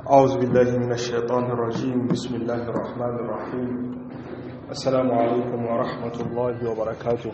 أعوذ بالله من الشيطان الرجيم بسم الله الرحمن الرحيم السلام عليكم ورحمة الله وبركاته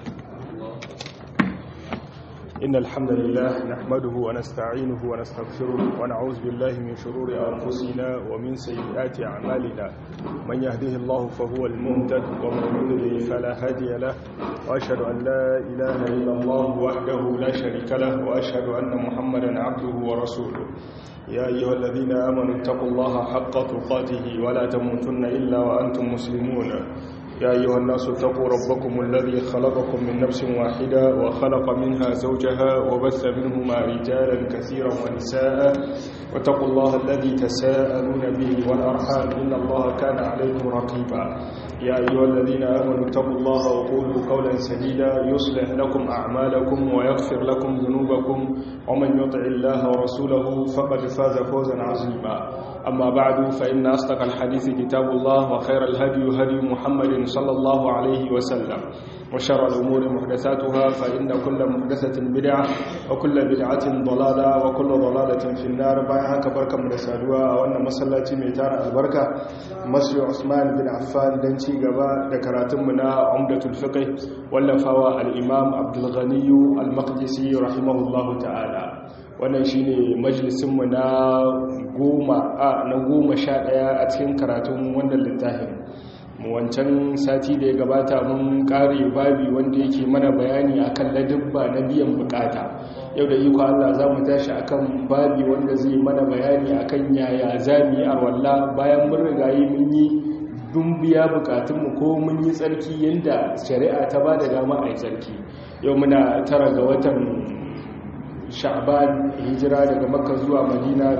إن الحمد لله نحمده ونستعينه ونستغفره ونعوذ بالله من شرور أنفسنا ومن سيئات أعمالنا من يهده الله فهو المهتد ومن يضلل فلا هادي له وأشهد أن لا إله إلا الله وحده لا شريك له وأشهد أن محمدا عبده ورسوله يا أيها الذين آمنوا اتقوا الله حق تقاته ولا تموتن إلا وأنتم مسلمون يا أيها الناس اتقوا ربكم الذي خلقكم من نفس واحدة وخلق منها زوجها وبث منهما رجالا كثيرا ونساء واتقوا الله الذي تساءلون به والأرحام إن الله كان عليكم رقيبا يا أيها الذين آمنوا اتقوا الله وقولوا قولا سديدا يصلح لكم أعمالكم ويغفر لكم ذنوبكم ومن يطع الله ورسوله فقد فاز فوزا عظيما أما بعد فإن أصدق الحديث كتاب الله وخير الهدي هدي محمد صلى الله عليه وسلم وشر الأمور محدثاتها فإن كل محدثة بدعة وكل بدعة ضلالة وكل ضلالة في النار بايها كبركة مدسادوا وأن مسلاتي ميتار البركة مسجد عثمان بن عفان دنشي قبا ذكراتمنا عمدة الفقه واللفاوى الإمام عبد الغني المقدسي رحمه الله تعالى wannan shine majalisinmu na goma a na goma sha ɗaya a cikin karatun wannan littafin wancan sati da ya gabata mun kare babi wanda yake mana bayani akan ladabba na biyan bukata yau da iko Allah za mu tashi akan babi wanda zai mana bayani akan yaya zami arwalla bayan mun rigayi mun yi dun biya bukatunmu ko mun yi tsarki yadda shari'a ta ba da dama a yi tsarki yau muna tara ga watan sha'ban hijira daga makka zuwa madina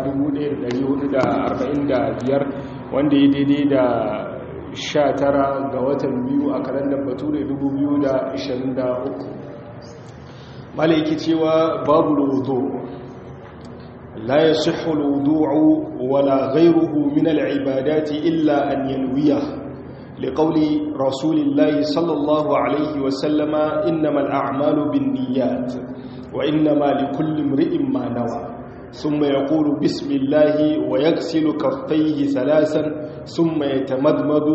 1445 wanda ya daidai da 19 ga watan biyu a kalandar bature 2023 malaiki cewa babu wudu la yasihhu alwudu'u wala ghayruhu min al'ibadati illa an yanwiya لقول رسول الله صلى الله عليه وسلم إنما الأعمال بالنيات وإنما لكل امرئ ما نوى ثم يقول بسم الله ويغسل كفيه ثلاثا ثم يتمدمد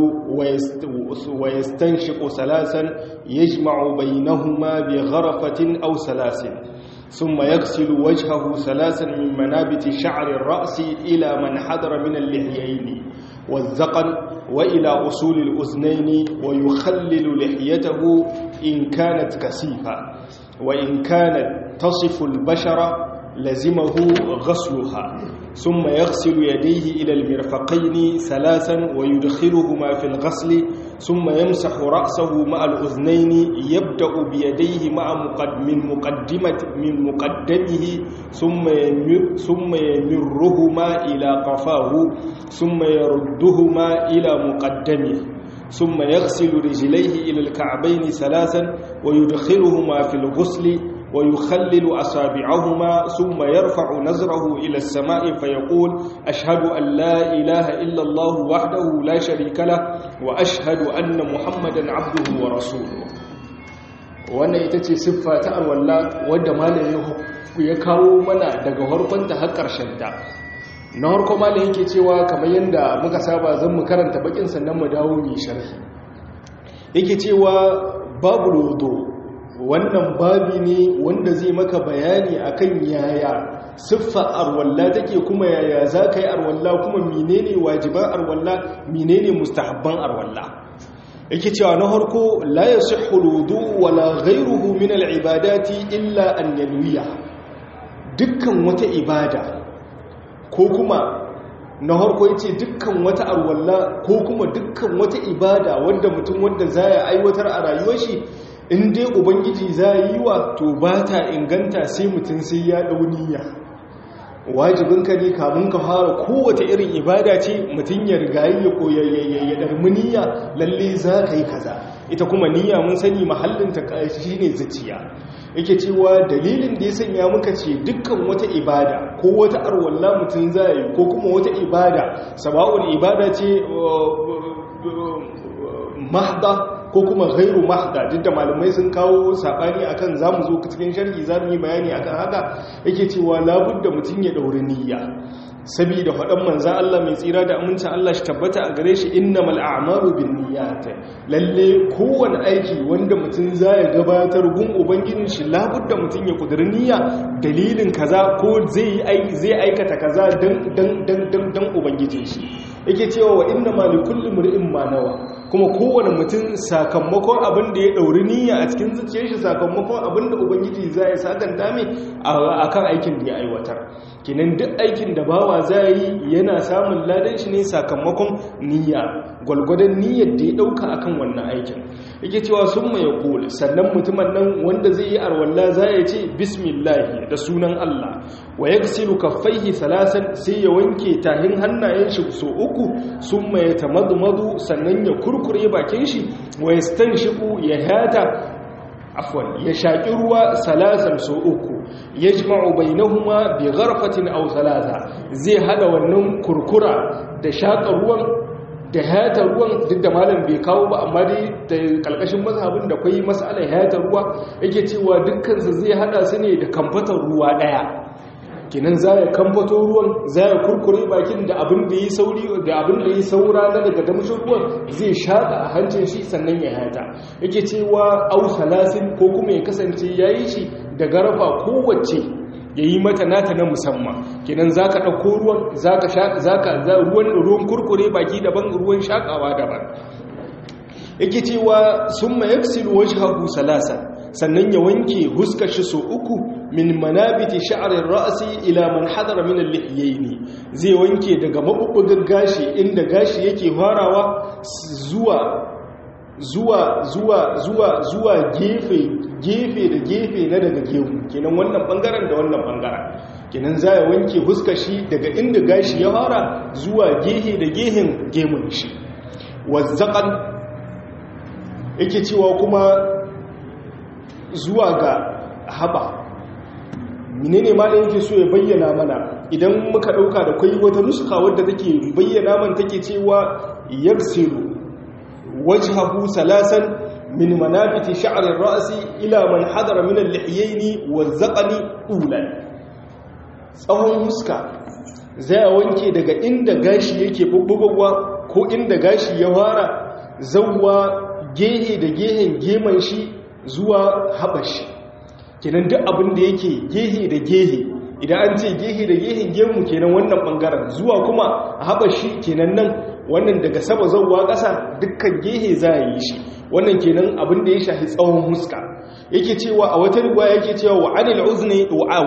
ويستنشق ثلاثا يجمع بينهما بغرفة أو سلاسل ثم يغسل وجهه ثلاثا من منابت شعر الرأس إلى من حضر من اللحيين والذقن وإلى أصول الأذنين ويخلل لحيته إن كانت كثيفة وإن كانت تصف البشرة لزمه غسلها ثم يغسل يديه إلى المرفقين ثلاثا ويدخلهما في الغسل ثم يمسح رأسه مع الأذنين يبدأ بيديه مع من مقدمة من مقدمه ثم يمر ثم يمرهما إلى قفاه ثم يردهما إلى مقدمه ثم يغسل رجليه إلى الكعبين ثلاثا ويدخلهما في الغسل ويخلل أصابعهما ثم يرفع نظره إلى السماء فيقول أشهد أن لا إله إلا الله وحده لا شريك له وأشهد أن محمدا عبده ورسوله wannan ita ce siffa ta alwalla wadda malamin ya kawo mana daga harkonta har ta. na harko malamin yake cewa kamar yadda muka saba zan mu karanta bakin sannan mu dawo mai sharhi yake cewa babu lodo wannan babi ne wanda zai maka bayani akan yaya siffa arwalla take kuma yaya za ka yi arwalla kuma menene wajiban arwalla menene mustahabban arwalla yake cewa na harko la yasihhu alwudu wala ghayruhu min alibadati illa an yanwiya dukkan wata ibada ko kuma na harko yace dukkan wata arwalla ko kuma dukkan wata ibada wanda mutum wanda zai aiwatar a rayuwar shi in dai ubangiji za yi wa to ba ta inganta sai mutum sai ya dauniya wajibinka ne kamun ka fara kowace irin ibada ce mutum ya rigayi ya koyayyayyar darmuniya lalle za ka yi kaza ita kuma niyya mun sani mahallinta shi ne zuciya yake cewa dalilin da ya sanya muka ce dukkan wata ibada ko wata arwalla mutum za yi ko kuma wata ibada saba'ul ibada ce mahda ko kuma ghairu mahda duk da malamai sun kawo sabani akan zamu zo cikin sharhi zamu yi bayani akan haka yake cewa labudda mutun ya dauri niyya saboda faɗan manzan Allah mai tsira da amincin Allah shi tabbata a gare shi innamal a'malu binniyat lalle kowane aiki wanda mutum zai gabatar gun ubangijin shi labudda mutum ya kudiri niyya dalilin kaza ko zai zai aikata kaza dan dan dan dan dan ubangijin shi yake cewa wa innamal likulli mar'in ma nawa kuma kowane mutum sakamakon abin da ya ɗauri niyya a cikin zuciyar shi sakamakon abin da ubangiji za ya sakanta mai a kan aikin da ya aiwatar kinan duk aikin da bawa za yi yana samun ladan shi ne sakamakon niyya gwalgwadon niyyar da ya ɗauka a kan wannan aikin yake cewa sun mai ƙul sannan mutumin nan wanda zai yi arwalla za ya ce bismillahi da sunan allah wa ya gasiru kaffaihi salasan sai ya wanke tahin hannayen shi so uku sun mai tamadumadu sannan ya kurkure bakin shi wa ya stan shiku ya hata afwan ya shaƙi ruwa salasan so uku ya jima'u bainahuma bi gharfatin aw salasa zai hada wannan kurkura da shaƙa ruwan da hata ruwan duk da malam bai kawo ba amma dai da kalkashin mazhabin da kwai mas'alar hata ruwa yake cewa dukkan su zai hada su ne da kamfatar ruwa daya kinan za ya kamfato ruwan za ya kurkure bakin da abin da yi sauri da abin da yi saura na daga damshin ruwan zai shaƙa a hancin shi sannan ya hata yake cewa au salasin ko kuma ya kasance ya yi shi da garafa kowace ya yi mata nata na musamman kinan za ka ɗauko ruwan za ka ruwan ruwan kurkure baki daban ruwan shaƙawa daban yake cewa sun ma yaksilu wajhahu salasa sannan ya wanke huskar shi so uku min manabiti sha'arin ra'asi ila man hadara min al-lihyaini zai wanke daga mabubbugan gashi inda gashi yake farawa zuwa zuwa zuwa zuwa zuwa gefe gefe da gefe na daga gemu kenan wannan bangaren da wannan bangaren kenan za ya wanke huskar shi daga inda gashi ya fara zuwa gehe da gehen gemun shi wazzaqan yake cewa kuma zuwa ga haba menene ma da yake so ya bayyana mana idan muka dauka da kai wata nuska wadda take bayyana man take cewa yaksiru wajhahu salasan min manabiti sha'r ar-ra's ila man hadara min al-lihyayn waz-zaqni ulan tsawon huska zai wanke daga inda gashi yake bubbugowa ko inda gashi ya fara zawwa gehe da gehen geman shi zuwa haɓashi kenan duk abin da yake gehe da gehe idan an ce gehe da gehen gemu kenan wannan ɓangaren zuwa kuma haɓashi kenan nan wannan daga sama zauwa ƙasa dukkan gehe za a yi shi wannan kenan abin da ya shahi tsawon huska yake cewa a wata rigwa yake cewa wa anil uzni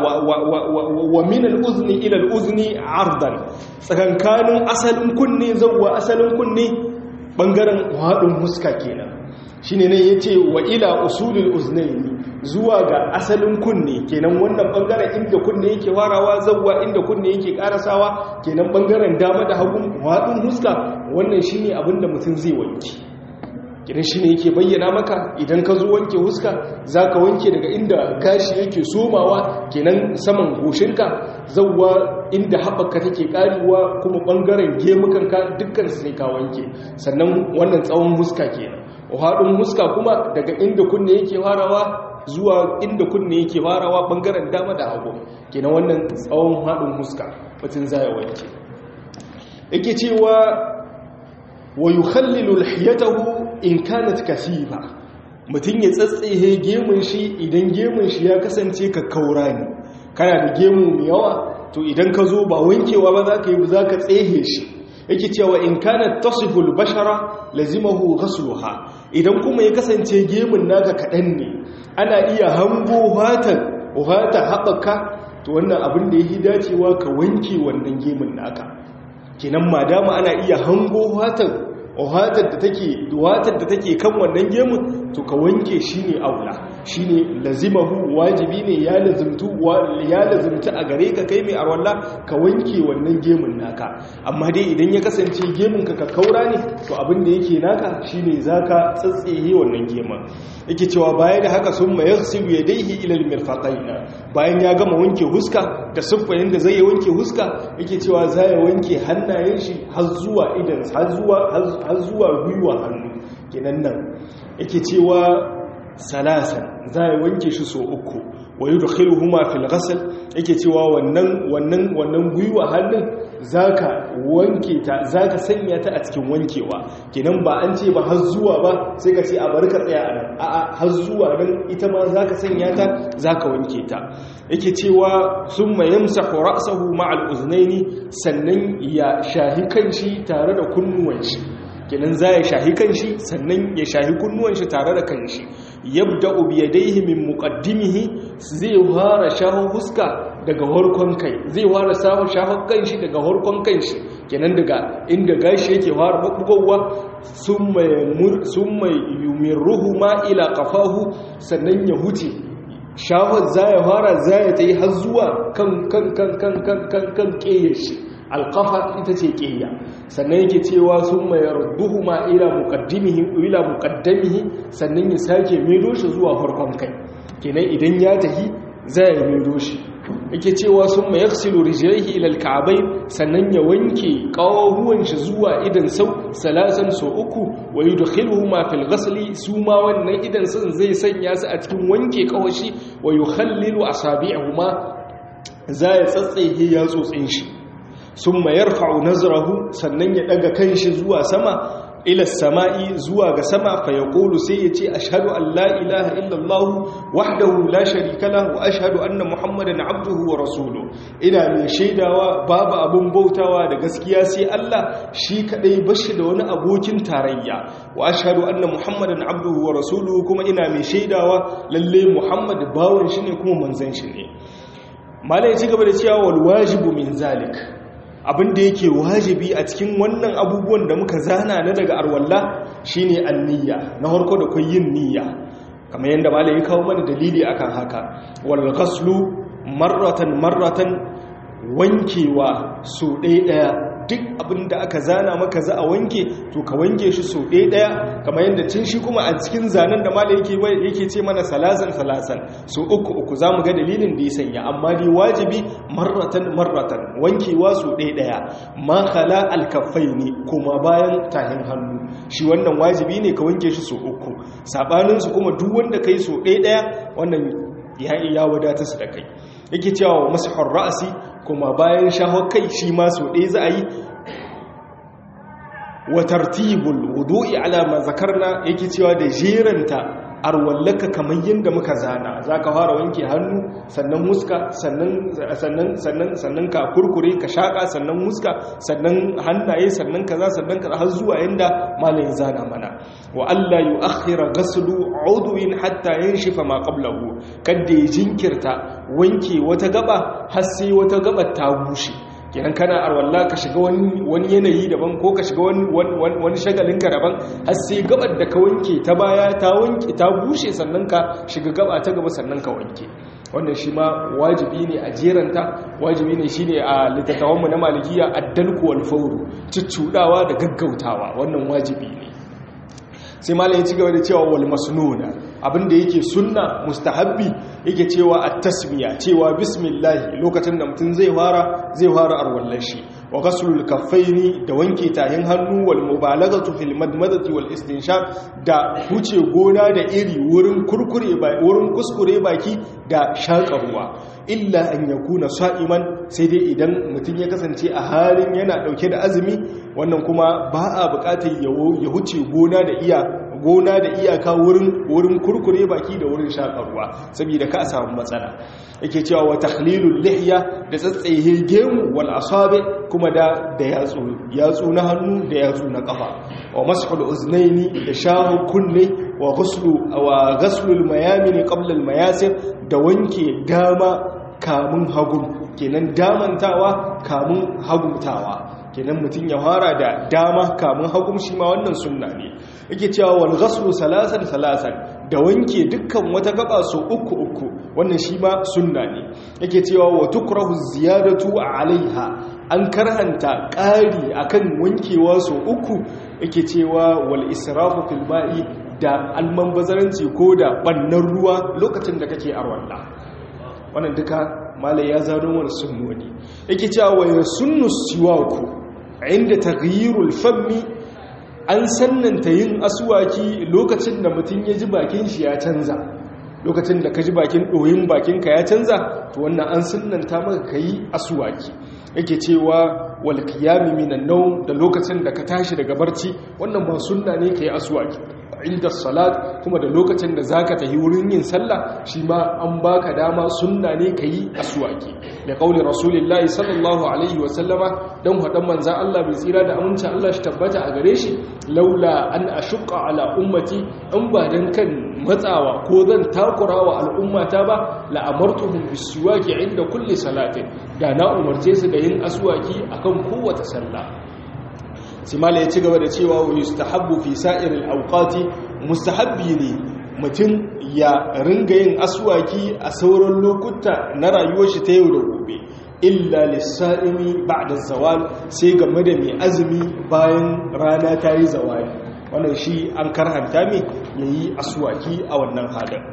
wa min al uzni ila al uzni ardan tsakankanin asalin kunne zauwa asalin kunne bangaren haɗin huska kenan shine ne yace wa ila usulul uznaini zuwa ga asalin kunne kenan wannan bangaren inda kunne yake warawa zawwa inda kunne yake karasawa kenan bangaren dama da hagu haɗin huska wannan shine abinda mutum zai wanke kenan shine yake bayyana maka idan ka zo wanke huska zaka wanke daga inda gashi yake somawa kenan saman goshinka zawwa inda haɓaka take ƙarewa kuma ɓangaren gemukanka dukkan sai ka wanke sannan wannan tsawon huska kenan haɗin huska kuma daga inda kunne yake farawa zuwa inda kunne yake farawa ɓangaren dama da hagu kenan wannan tsawon haɗin huska mutum zai wanke yake cewa wa yukhallilu lihiyatahu in kanat kasifa mutum ya tsatsehe gemun shi idan gemun shi ya kasance ka kaura ne kana da gemu mai yawa to idan ka zo ba wankewa ba za ka yi za ka tsehe shi yake cewa in kana tasiful bashara lazimahu ghasluha idan kuma ya kasance gemun naka kaɗan ne ana iya hango hatan hata haɓaka to wannan abin da yake dacewa ka wanke wannan gemun naka kenan madama ana iya hango hatan wahatar da take wahatar da take kan wannan gemun to ka wanke shine aula shine lazimahu wajibi ne ya lazimtu ya lazimta a gare ka kai mai arwalla ka wanke wannan gemun naka amma dai idan ya kasance gemun ka ka kaura ne to abin da yake naka shine zaka tsatsehe wannan gemun yake cewa baya da haka sun ma yaghsilu yadayhi ila al-mirfaqayn bayan ya gama wanke huska da siffayin da zai wanke huska yake cewa za ya wanke hannayen shi har zuwa idan har zuwa har zuwa gwiwa hannu kenan nan yake cewa salasan za ya wanke shi so uku wa yudkhiluhuma fil ghasl yake cewa wannan wannan wannan gwiwa hannun zaka wanke ta zaka sanya ta a cikin wankewa kenan ba an ce ba har zuwa ba sai ka ce a bari ka tsaya a nan a'a har zuwa nan ita ma zaka sanya ta zaka wanke ta yake cewa summa yamsahu ra'sahu ma'al uznaini sannan ya shahi kanshi tare da kunnuwan shi kenan za ya shahi kanshi sannan ya shahi kunnuwan shi tare da kanshi yabda biyadaihi min muqaddimihi zai fara shaho huska daga harkon kai zai fara samu shaho kanshi daga harkon kanshi kenan daga inda gashi yake fara bugowa summa summa yumirruhu ma ila qafahu sannan ya huce shahon za ya fara za ya ta yi har zuwa kan kan kan kan kan kan kan shi alƙafa ita ce ƙiyya sannan yake cewa sun mai rubuhu ma ila muƙaddamihi sannan ya sake maido shi zuwa farkon kai kenan idan ya tahi za ya maido shi yake cewa sun mai yaksilu rijiyarki ilal ka'abai sannan ya wanke ƙawahuwan shi zuwa idan sau salasan so uku wa yi dukhiluhu ma fil ghasli su ma wannan idan sun zai sanya su a cikin wanke ƙawashi wa yi hallilu asabi'ahuma za ya tsatsaye ya tsotsin shi sun mayar fa'u nazarahu sannan ya ɗaga kanshi zuwa sama ila sama'i zuwa ga sama fa ya ƙolu sai ya ce ashadu an la ilaha illallah wahdahu la sharika lahu ashadu anna muhammadan abduhu wa rasulu ina mai shaidawa babu abun bautawa da gaskiya sai Allah shi kadai bashi da wani abokin tarayya wa ashadu anna muhammadan abduhu wa rasulu kuma ina mai shaidawa lalle muhammad bawan shi ne kuma manzon shi ne malai ci gaba da cewa wal wajibu min zalik abin da yake wajibi a cikin wannan abubuwan da muka zana na daga arwalla shine anniya na harko da kun yin niyya kamar yadda malai ya kawo mana dalili akan haka wal ghaslu marratan marratan wankewa so ɗaya ɗaya duk abin da aka zana maka za a wanke to ka wanke shi so ɗaya ɗaya kamar yadda cin shi kuma a cikin zanen da malai yake yake ce mana salasan salasan so uku uku za mu ga dalilin da ya sanya amma dai wajibi marratan marratan wankewa so ɗaya ɗaya ma khala alkafai ne kuma bayan tahin hannu shi wannan wajibi ne ka wanke shi so uku saɓaninsu kuma duk wanda ka yi so ɗaya ɗaya wannan ya iya wadatar su da kai yake cewa wa masahar ra'asi kuma bayan shahar kai shi ma so ɗaya za a yi wa tartibul wudu'i ala ma zakarna yake cewa da jeranta arwallaka kamar yadda muka zana za ka fara wanke hannu sannan muska sannan sannan ka kurkure ka shaƙa sannan muska sannan hannaye sannan kaza sannan kaza har zuwa yadda malayin zana mana wa Allah yu akhira ghaslu udwin hatta yanshifa ma qablahu kada ya jinkirta wanke wata gaba har sai wata gaba ta bushe kenan kana arwalla ka shiga wani yanayi daban ko ka shiga wani shagalinka daban har sai gabar da ka wanke ta baya ta wanke ta bushe sannan ka shiga gaba ta gaba sannan ka wanke wannan shi ma wajibi ne a jeranta wajibi ne shine a littattafanmu na malikiya addalku wal fawru ciccudawa da gaggautawa wannan wajibi ne sai malam ya ci gaba da cewa wal masnuna abinda yake sunna mustahabbi yake cewa at-tasmiya cewa bismillah lokacin da mutum zai fara zai fara arwallar shi wa ghaslul kaffaini da wanke tahin hannu wal mubalaghatu fil madmadati wal istinshaq da huce gona da iri wurin kurkure ba wurin kuskure baki da shaka ruwa illa an yakuna sa'iman sai dai idan mutum ya kasance a halin yana dauke da azumi wannan kuma ba a bukatar ya huce gona da iya gona da iyaka wurin wurin kurkure baki da wurin shakarwa saboda ka samu matsala yake cewa wa takhlilul lihya da tsatsaye gemu wal asabi kuma da da yatsu yatsu na hannu da yatsu na kafa wa mashul uznaini da shahu kunne wa ghuslu wa ghaslul mayamin qabla al mayasir da wanke dama kamun hagun kenan damantawa kamun hagumtawa kenan mutum ya fara da dama kamun hagum shi ma wannan sunna ne yake cewa wal ghaslu salasan salasan da wanke dukkan wata gaba so uku uku wannan shi ma sunna ne yake cewa wa tukrahu ziyadatu alaiha an karhanta ƙari akan wankewa so uku yake cewa wal israfu fil ma'i da almanbazaranci ko da bannan ruwa lokacin da kake arwalla wannan duka malai ya zano wani sunnoni yake cewa wa sunnu siwaku inda taghyirul fammi an sannanta yin aswaki lokacin da mutum ya ji bakin shi ya canza lokacin da ka ji bakin ɗoyin bakinka ya canza to wannan an sunanta maka ka yi asuwaki yake cewa wal qiyami minan nawm da lokacin da ka tashi daga barci wannan ba sunna ne ka yi asuwaki inda salat kuma da lokacin da zaka tafi wurin yin sallah shi ma an baka dama sunna ne ka yi asuwaki da kauli rasulullahi sallallahu alaihi wa sallama dan hadan manzan Allah bai tsira da aminci Allah shi tabbata a gare shi laula an ashqa ala ummati in ba dan kan matsawa ko zan takura wa al'ummata ba la'amartuhum bisiwaki inda kulli salatin da na umarce su da yin aswaki akan kowace sallah simala ya ci gaba da cewa wa yustahabbu fi sa'iril awqati mustahabbi ne mutum ya ringa yin aswaki a sauran lokuta na rayuwar shi ta yau da gobe illa lissa'imi ba'da zawal sai game da mai azumi bayan rana ta yi zawali wannan shi an karhanta mai ya yi asuwaki a wannan halin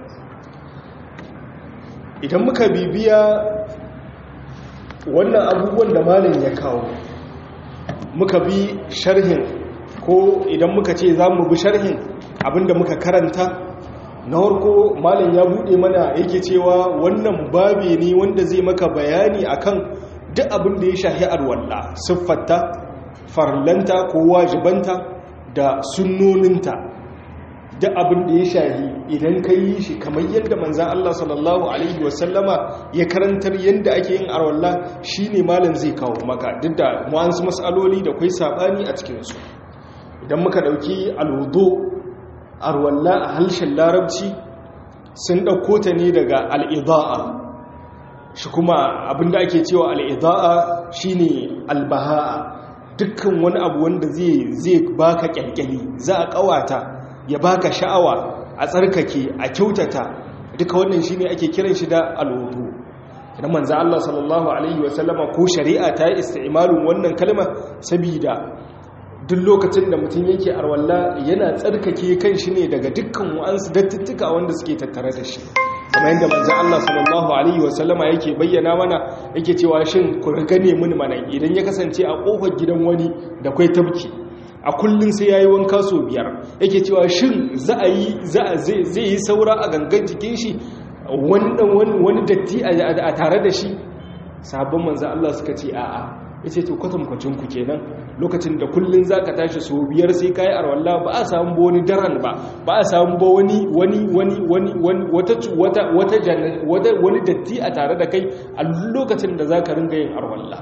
idan muka bibiya wannan abubuwan da malin ya kawo muka bi sharhin ko idan muka ce za mu bi sharhin abinda muka karanta na harko malin ya buɗe mana yake cewa wannan babe ne wanda zai maka bayani akan duk abin da ya shahi arwalla siffarta farlanta ko wajibanta da sunnoninta da abin da ya shahi idan ka yi shi kamar yadda manzan Allah sallallahu Alaihi wasallama ya karantar yadda ake yin arwalla shi ne malin zai kawo maka duk da wa'ansu matsaloli da kwai saɓani a cikinsu idan muka ɗauki alwudo arwalla a harshen larabci sun ɗauko ta ne daga al'ida'a shi kuma abin da ake cewa al'ida'a shi ne albaha'a dukkan wani abu wanda zai baka kyalkyali za a kawata ya baka sha'awa a tsarkake a kyautata duka wannan shine ake kiran shi da alwudu idan manzo Allah sallallahu alaihi wasallama ko shari'a ta yi isti'malun wannan kalma saboda duk lokacin da mutum yake arwalla yana tsarkake kan shi ne daga dukkan wa'ansu dattuttuka wanda suke tattare da shi kamar yadda manzo Allah sallallahu alaihi wasallama yake bayyana mana yake cewa shin ku gane mini mana idan ya kasance a kofar gidan wani da kai tabki a kullun sai yayi wanka so biyar yake cewa shin za a yi za a zai yi saura a gangan jikin shi wannan wani datti a tare da shi sabon manzo Allah suka ce a'a yace to kwatankwacin ku kenan lokacin da kullun zaka tashi so biyar sai kai arwalla ba a samu ba wani daren ba ba a samu ba wani wani wani wani wata wata wata wani datti a tare da kai a lokacin da zaka ringa yin arwalla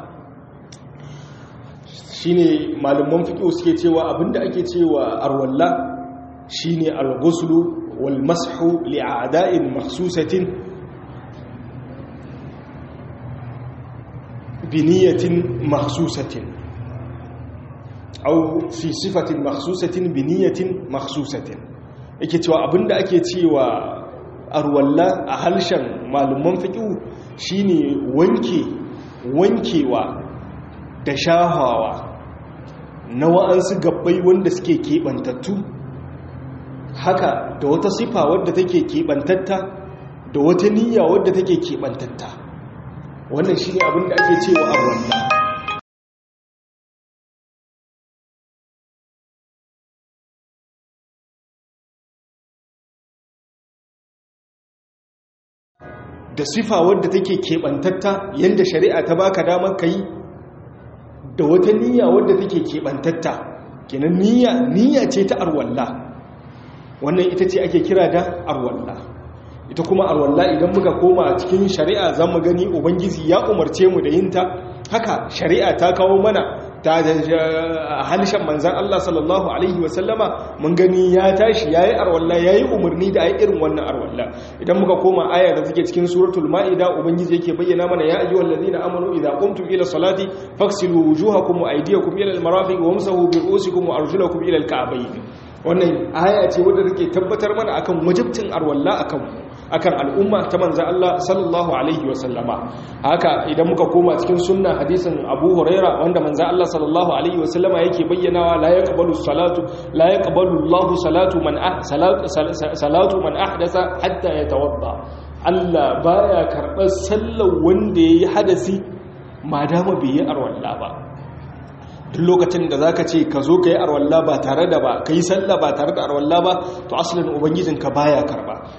shine malaman fiqh suke cewa abinda ake cewa arwalla shine al-ghusl wal mashu li a'da'in mahsusatin بنية مخصوصة أو في صفة مخصوصة بنية مخصوصة yake cewa abinda ake cewa arwalla a halshen malaman fiƙi shine wanke wankewa da shahawa na wa'ansu gabbai wanda suke keɓantattu haka da wata sifa wadda take keɓantatta da wata niyya wadda take keɓantatta wannan shi ne abinda ake cewa arwalla da sifa wadda take keɓantatta yadda shari'a ta baka damar ka yi da wata niyya wadda take keɓantatta kenan niyya niyya ce ta arwalla wannan ita ce ake kira da arwalla ita kuma arwalla idan muka koma cikin shari'a za mu gani ubangiji ya umarce mu da yinta haka shari'a ta kawo mana ta halishan manzan Allah sallallahu alaihi wasallama mun gani ya tashi ya yi arwalla ya yi umarni da a irin wannan arwalla idan muka koma aya da take cikin suratul ma'ida ubangiji yake bayyana mana ya ayyuhal ladina amanu idza qumtum ila salati faghsilu wujuhakum wa aydiyakum ila al-marafiq wamsahu bi ru'usikum wa arjulakum ila al-ka'bayn wannan aya ce wadda take tabbatar mana akan wajibcin arwalla akan akan al'umma ta manzo Allah sallallahu alaihi wa sallama haka idan muka koma cikin sunna hadisin Abu Huraira wanda manzo Allah sallallahu alaihi wa sallama yake bayyanawa la yaqbalu salatu la yaqbalu Allahu salatu man ah salatu salatu man ahdasa hatta yatawadda Allah baya karɓar sallar wanda yayi hadasi madama bai yi arwalla ba duk lokacin da za ka ce ka zo ka yi arwalla ba tare da ba ka yi sallah ba tare da arwalla ba to asalin ubangijinka baya karba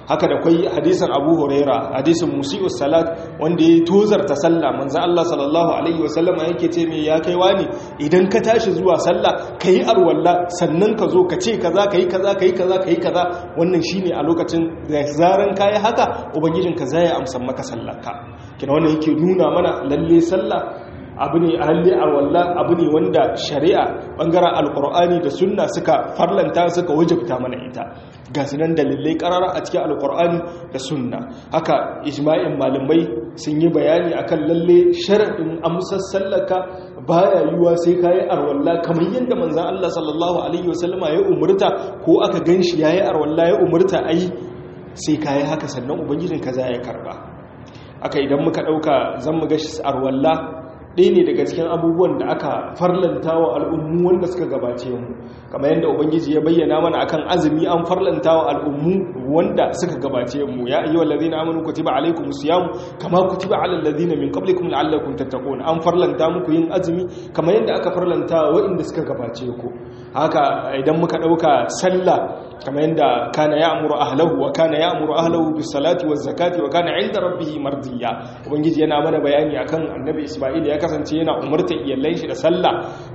haka da kwai hadisin abu huraira hadisin musi'us salat wanda ya tozarta sallah manzo Allah sallallahu alaihi wasallam yake ce me ya kai wani idan ka tashi zuwa sallah kai arwalla sannan ka zo ka ce kaza kai kaza kai kaza kai kaza wannan shine a lokacin da zaran kai haka ubangijin ka zai amsa maka sallarka kina wannan yake nuna mana lalle sallah abu ne a halle arwalla abu ne wanda shari'a bangaren alkur'ani da sunna suka farlanta suka wajabta mana ita ga sunan dalilai karara a cikin alkur'ani da sunna haka ijma'in malamai sun yi bayani akan lalle sharaɗin amsar sallaka baya yiwuwa sai kayi arwalla kamar yadda manzon Allah sallallahu alaihi wasallama ya umurta ko aka ganshi yayi arwalla ya umurta ai sai kayi haka sannan ubangijin ka za ya karba aka idan muka dauka zan mu ga arwalla ɗaya ne daga cikin abubuwan da aka farlanta wa al'ummu wanda suka gabace mu kamar yadda ubangiji ya bayyana mana akan azumi an farlanta wa al'ummu wanda suka gabace mu ya ayyuhal ladina amanu kutiba alaykumus siyam kama kutiba alal ladina min qablikum la'allakum tattaqun an farlanta muku yin azumi kamar yadda aka farlanta wa inda suka gabace ku haka idan muka dauka sallah kamar yadda kana ya'muru ahlahu wa kana ya'muru ahlahu bis salati waz zakati wa kana 'inda rabbih mardiya ubangiji yana mana bayani akan annabi isma'il ya kasance yana umarta iyalan shi da sallah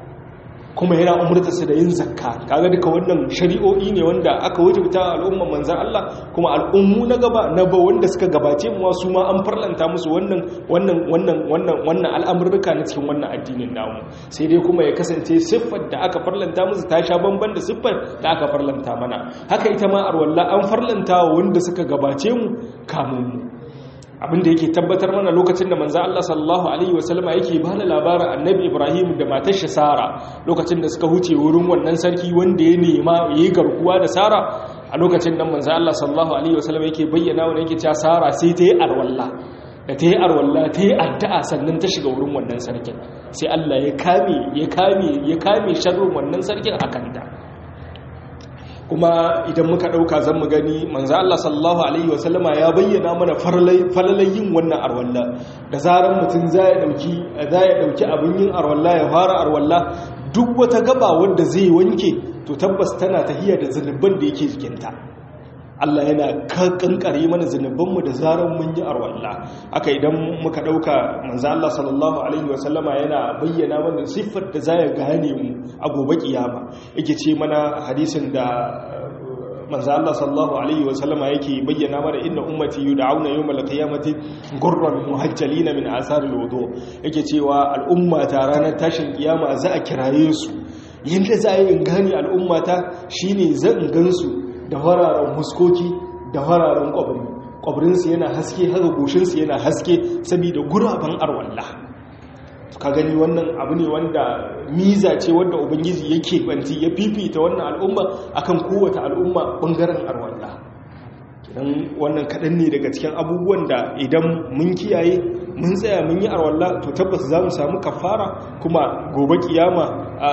kuma yana umarta su da yin zakka kaga duka wannan shari'o'i ne wanda aka wajibta al'umman manzan Allah kuma al'ummu na gaba na ba wanda suka gabace mu su ma an farlanta musu wannan wannan wannan wannan wannan al'amurruka na cikin wannan addinin namu sai dai kuma ya kasance siffar da aka farlanta musu ta sha bamban da siffar da aka farlanta mana haka ita ma arwalla an farlanta wanda suka gabace mu kamun mu abinda yake tabbatar mana lokacin da manzo Allah sallallahu alaihi wasallama yake ba da labarin annabi Ibrahim da matar shi Sara lokacin da suka huce wurin wannan sarki wanda ya nema yayi garkuwa da Sara a lokacin nan manzo Allah sallallahu alaihi wasallama yake bayyana wa yake cewa Sara sai ta yi arwalla da ta yi arwalla ta yi addu'a sannan ta shiga wurin wannan sarkin sai Allah ya kame ya kame ya kame sharrin wannan sarkin akan ta kuma idan muka ɗauka zan mu gani manzo Allah sallallahu alaihi wasallama ya bayyana mana falalai yin wannan arwalla da zaran mutum za ya dauki za ya dauki abin yin arwalla ya fara arwalla duk wata gaba wanda zai wanke to tabbas tana tahiya da zunuban da yake jikinta Allah yana kankare mana zunubanmu da zaran mun yi arwalla aka idan muka dauka manzo Allah sallallahu alaihi wasallama yana bayyana mana siffar da zai gane mu a gobe kiyama yake ce mana hadisin da manzo Allah sallallahu alaihi wasallama yake bayyana mana inna ummati yud'auna yawmal qiyamati gurran muhajjalina min asaril wudu yake cewa al'umma ta ranar tashin kiyama za a kiraye su yanda za a yi gane al'umma ta shine zan gansu da fararen huskoki da fararen kwabri kwabrinsu yana haske haka goshinsu yana haske saboda guraben arwalla ka gani wannan abu ne wanda miza ce wanda ubangiji yake banti ya fifita wannan al'umma akan kowace al'umma bangaren arwalla idan wannan kaɗan ne daga cikin abubuwan da idan mun kiyaye mun tsaya mun yi arwalla to tabbas za mu samu kafara kuma gobe kiyama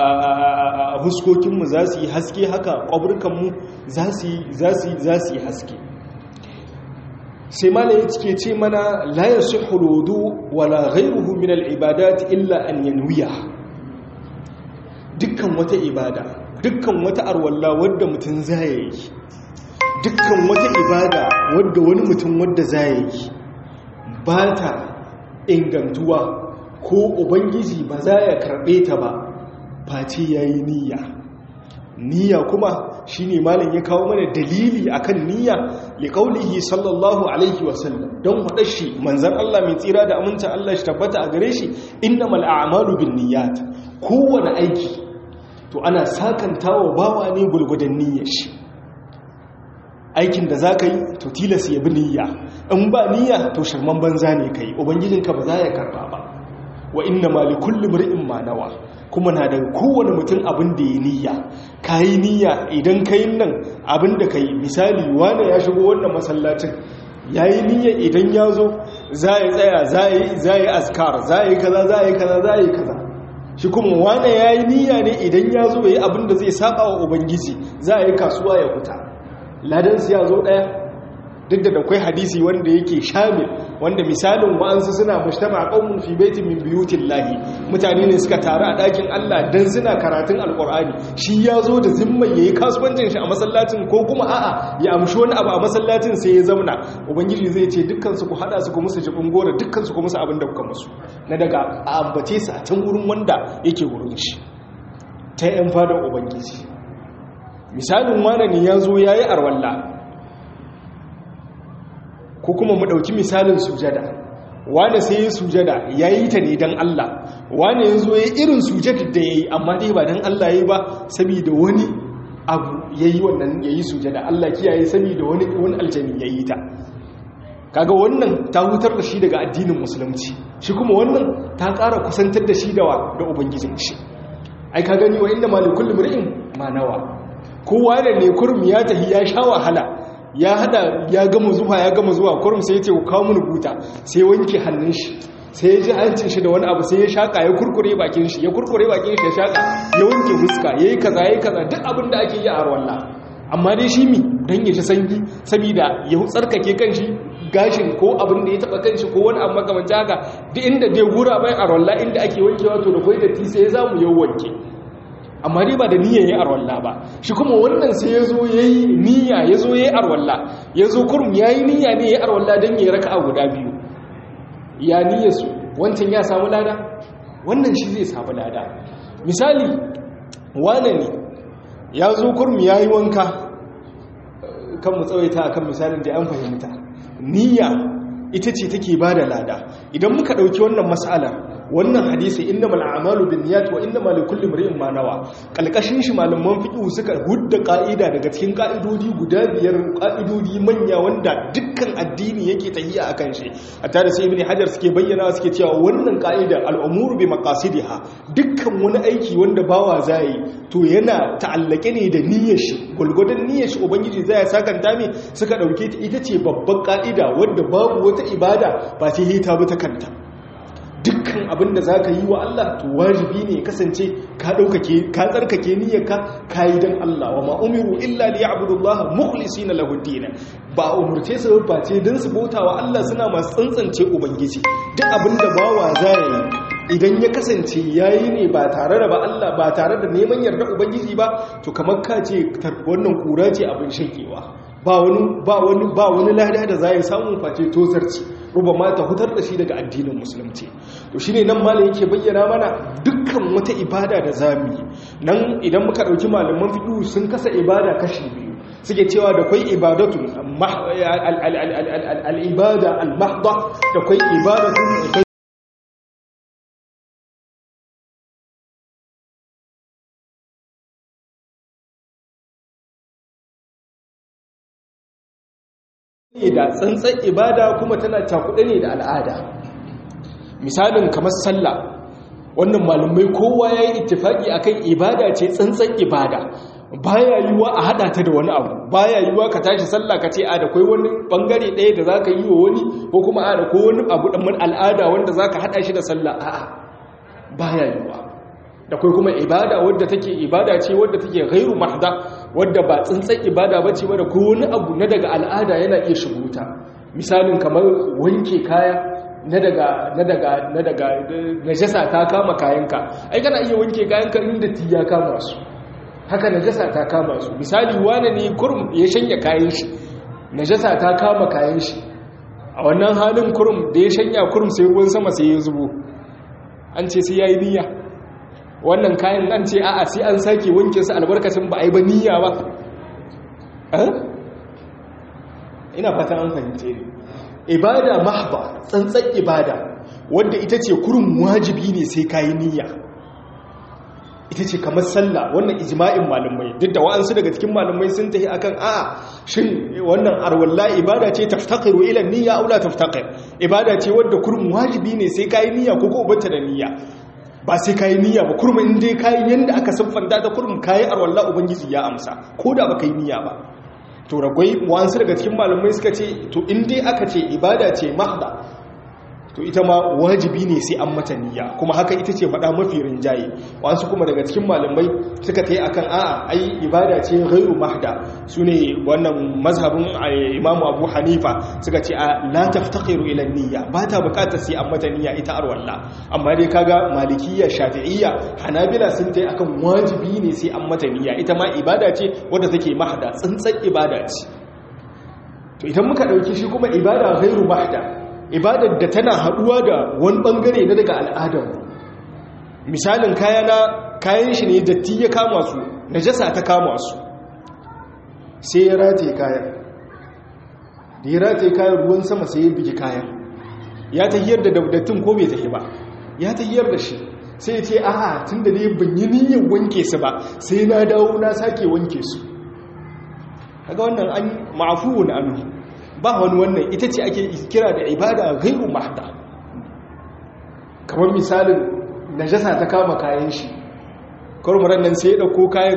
a huskokinmu za su yi haske haka ƙwaburkanmu za su yi haske sai mana ya cike ce mana layar su hulodu wala ghairuhu min al'ibadat illa an yanwiya dukkan wata ibada dukkan wata arwalla wadda mutum zai yi dukkan wata ibada wadda wani mutum wadda zai yi ba ta ingantuwa ko ubangiji ba za ya karɓe ta ba face ya yi niyya niyya kuma shi ne malin ya kawo mana dalili akan niyya li kaulihi sallallahu alaihi wasallam don haɗa shi manzan Allah mai tsira da aminta Allah shi tabbata a gare shi innamal a'malu bin niyyat kowane aiki to ana sakantawa bawa ne gulgudan niyyar shi aikin da za ka yi to tilas ya bi niyya in ba niyya to shirman banza ne ka yi ubangijinka ba za ya karba ba wa inna ma li kulli mar'in ma nawa kuma na da kowane mutum abin da ya niyya ka yi niyya idan ka yi nan abin da ka yi misali wane ya shigo wannan masallacin ya yi niyya idan ya zo za ya tsaya za yi askar za yi kaza za yi kaza za yi kaza shi kuma wane ya yi niyya ne idan ya zo ya yi abin da zai saba wa ubangiji za a yi kasuwa ya huta ladansu ya zo ɗaya duk da akwai hadisi wanda yake shamil wanda misalin wa'ansu suna mujtama qaumun fi baitin min buyutillahi mutane ne suka taru a dakin Allah dan suna karatun alqur'ani shi ya zo da zimma yayi kasuwancin shi a masallacin ko kuma a'a ya amshi wani abu a masallacin sai ya zauna ubangiji zai ce dukkan su ku hada su ku musu jibin gora dukkan su ku musu abin da kuka musu na daga a ambace su a can wurin wanda yake wurin shi ta yan fadar ubangiji misalin wane ne ya zo ya yi arwalla ko kuma mu ɗauki misalin sujada wane sai ya sujada ya yi ta ne don Allah wane ya zo ya irin sujada da ya yi amma dai ba don Allah ya yi ba saboda wani abu ya yi wannan ya yi sujada Allah kiyaye saboda wani wani aljani ya yi ta kaga wannan ta hutar da shi daga addinin musulunci shi kuma wannan ta ƙara kusantar da shi da da ubangijin shi ai ka gani wa inda malikul mri'in ma nawa kowa da ne kurum ya tafi ya sha wahala ya hada ya gama zuwa ya gama zuwa kurum sai ya ce kawo mun buta sai wanke hannun shi sai ya ji hancin shi da wani abu sai ya shaka ya kurkure bakin shi ya kurkure bakin shi ya shaka ya wanke huska yayi kaza yayi kaza duk abin da ake yi a arwalla amma dai shi mi dan ya ji sanyi saboda ya tsarkake kanshi gashin ko abin da ya taba kanshi ko wani abu makamancin haka duk inda dai gura bai arwalla inda ake wankewa to da kai datti sai ya zamu yau wanke amma dai ba da niyya ya arwalla ba shi kuma wannan sai ya zo ya yi niyya ya zo ya yi arwalla ya zo kurum ya yi niyya ne ya yi arwalla don ya raka a guda biyu ya niyya su wancan ya samu lada wannan shi zai samu lada misali wane ne ya zo kurum ya yi wanka kan mu tsawaita a kan misalin da an fahimta niyya ita ce take ba da lada idan muka ɗauki wannan matsalar wannan hadisi innamal a'malu binniyat wa innamal likulli imrin ma nawa kalkashin shi malaman fiqh suka hudda ka'ida daga cikin ka'idodi guda biyar ka'idodi manya wanda dukkan addini yake tahiya akan shi hatta da sai ibn hajar suke bayyana suke cewa wannan ka'ida al'umuru bi maqasidiha dukkan wani aiki wanda bawa zai to yana ta'allake ne da niyyar shi gulgudan niyyar shi ubangiji zai sakanta me suka dauke ta ita ce babban ka'ida wanda babu wata ibada ba sai ta bi ta kanta dukkan abin da za ka yi wa Allah to wajibi ne kasance ka ɗaukake ka tsarkake niyyarka ka yi don Allah wa ma'umiru illa li ya'budullah mukhlisina lahu din ba umurce su ba ce don su bauta wa Allah suna masu tsantsance ubangiji duk abin da bawa za yi idan ya kasance yayi ne ba tare da ba Allah ba tare da neman yarda ubangiji ba to kamar ka ce wannan kura ce abin shakewa ba wani ba wani ba wani lada da za ya samu face tozarci rubama ta hutar da shi daga addinin musulunci to shine nan malam yake bayyana mana dukkan wata ibada da zamu yi nan idan muka dauki malaman fiqh sun kasa ibada kashi biyu suke cewa da kai ibadatu al-ibada al-mahdha da kai ibadatu ne da tsantsan ibada kuma tana cakuɗe ne da al'ada misalin kamar sallah wannan malumai kowa ya yi ittifaki akan ibada ce tsantsan ibada baya yiwuwa a hada ta da wani abu baya yiwuwa ka tashi sallah ka ce a da kai wani bangare ɗaya da zaka yi wa wani ko kuma a da ko wani abu dan al'ada wanda zaka hada shi da sallah a'a baya yiwuwa da kai kuma ibada wadda take ibada ce wadda take ghairu mahda wadda ba tsintsan ibada bace ba da ko wani abu na daga al'ada yana iya shigo ta misalin kamar wanke kaya na daga na daga na daga najasa ta kama kayanka ai kana iya wanke kayanka inda tiya kama su haka najasa ta kama su misali wane ne kurum ya shanya kayan shi najasa ta kama kayan shi a wannan halin kurum da ya shanya kurum sai ruwan sama sai ya zubo an ce sai yayi niyya wannan kayan an ce a'a sai an sake wanke su albarkacin ba a yi ba niyya ba ina fatan an fahimce ne ibada mahba tsantsan ibada wadda ita ce kurin wajibi ne sai kayi niyya ita ce kamar sallah wannan ijma'in malamai duk da wa'ansu daga cikin malamai sun tafi akan a shin wannan arwalla ibada ce taftaqiru ila niyya aw la taftaqir ibada ce wadda kurin wajibi ne sai kayi niyya ko ko bata da niyya ba sai kayi niyya ba kurmin in dai kayi yanda aka siffanta ta kurmin kayi arwalla ubangiji ya amsa ko da baka yi niyya ba to ragwai wasu daga cikin malamai suka ce to in dai aka ce ibada ce mahda to ita ma wajibi ne sai an mata niyya kuma haka ita ce faɗa mafi rinjaye wasu kuma daga cikin malamai suka ta yi akan a'a ai ibada ce ghairu mahda su ne wannan mazhabin imamu abu hanifa suka ce a la taftaqiru ila niyya ba ta bukatar sai an mata niyya ita arwalla amma dai kaga malikiyya shafi'iyya hanabila sun ta yi akan wajibi ne sai an mata niyya ita ma ibada ce wadda take mahda tsantsan ibada ce to idan muka dauki shi kuma ibada ghairu mahda ibadar da tana haduwa da wani bangare na daga al'adar misalin kayana kayan shi ne datti ya kama su najasa ta kama su sai ya rataye kayan da ya rataye kayan ruwan sama sai ya bigi kayan ya tahiyar da dattin ko bai tahi ba ya tahiyar da shi sai ya ce a'a tun da ne ban yi niyyar wanke su ba sai na dawo na sake wanke su kaga wannan an ma'afuwun anhu ba wani wannan ita ce ake kira da ibada gairu mahda kamar misalin najasa ta kama kayan shi kwarmaran nan sai ya dauko kayan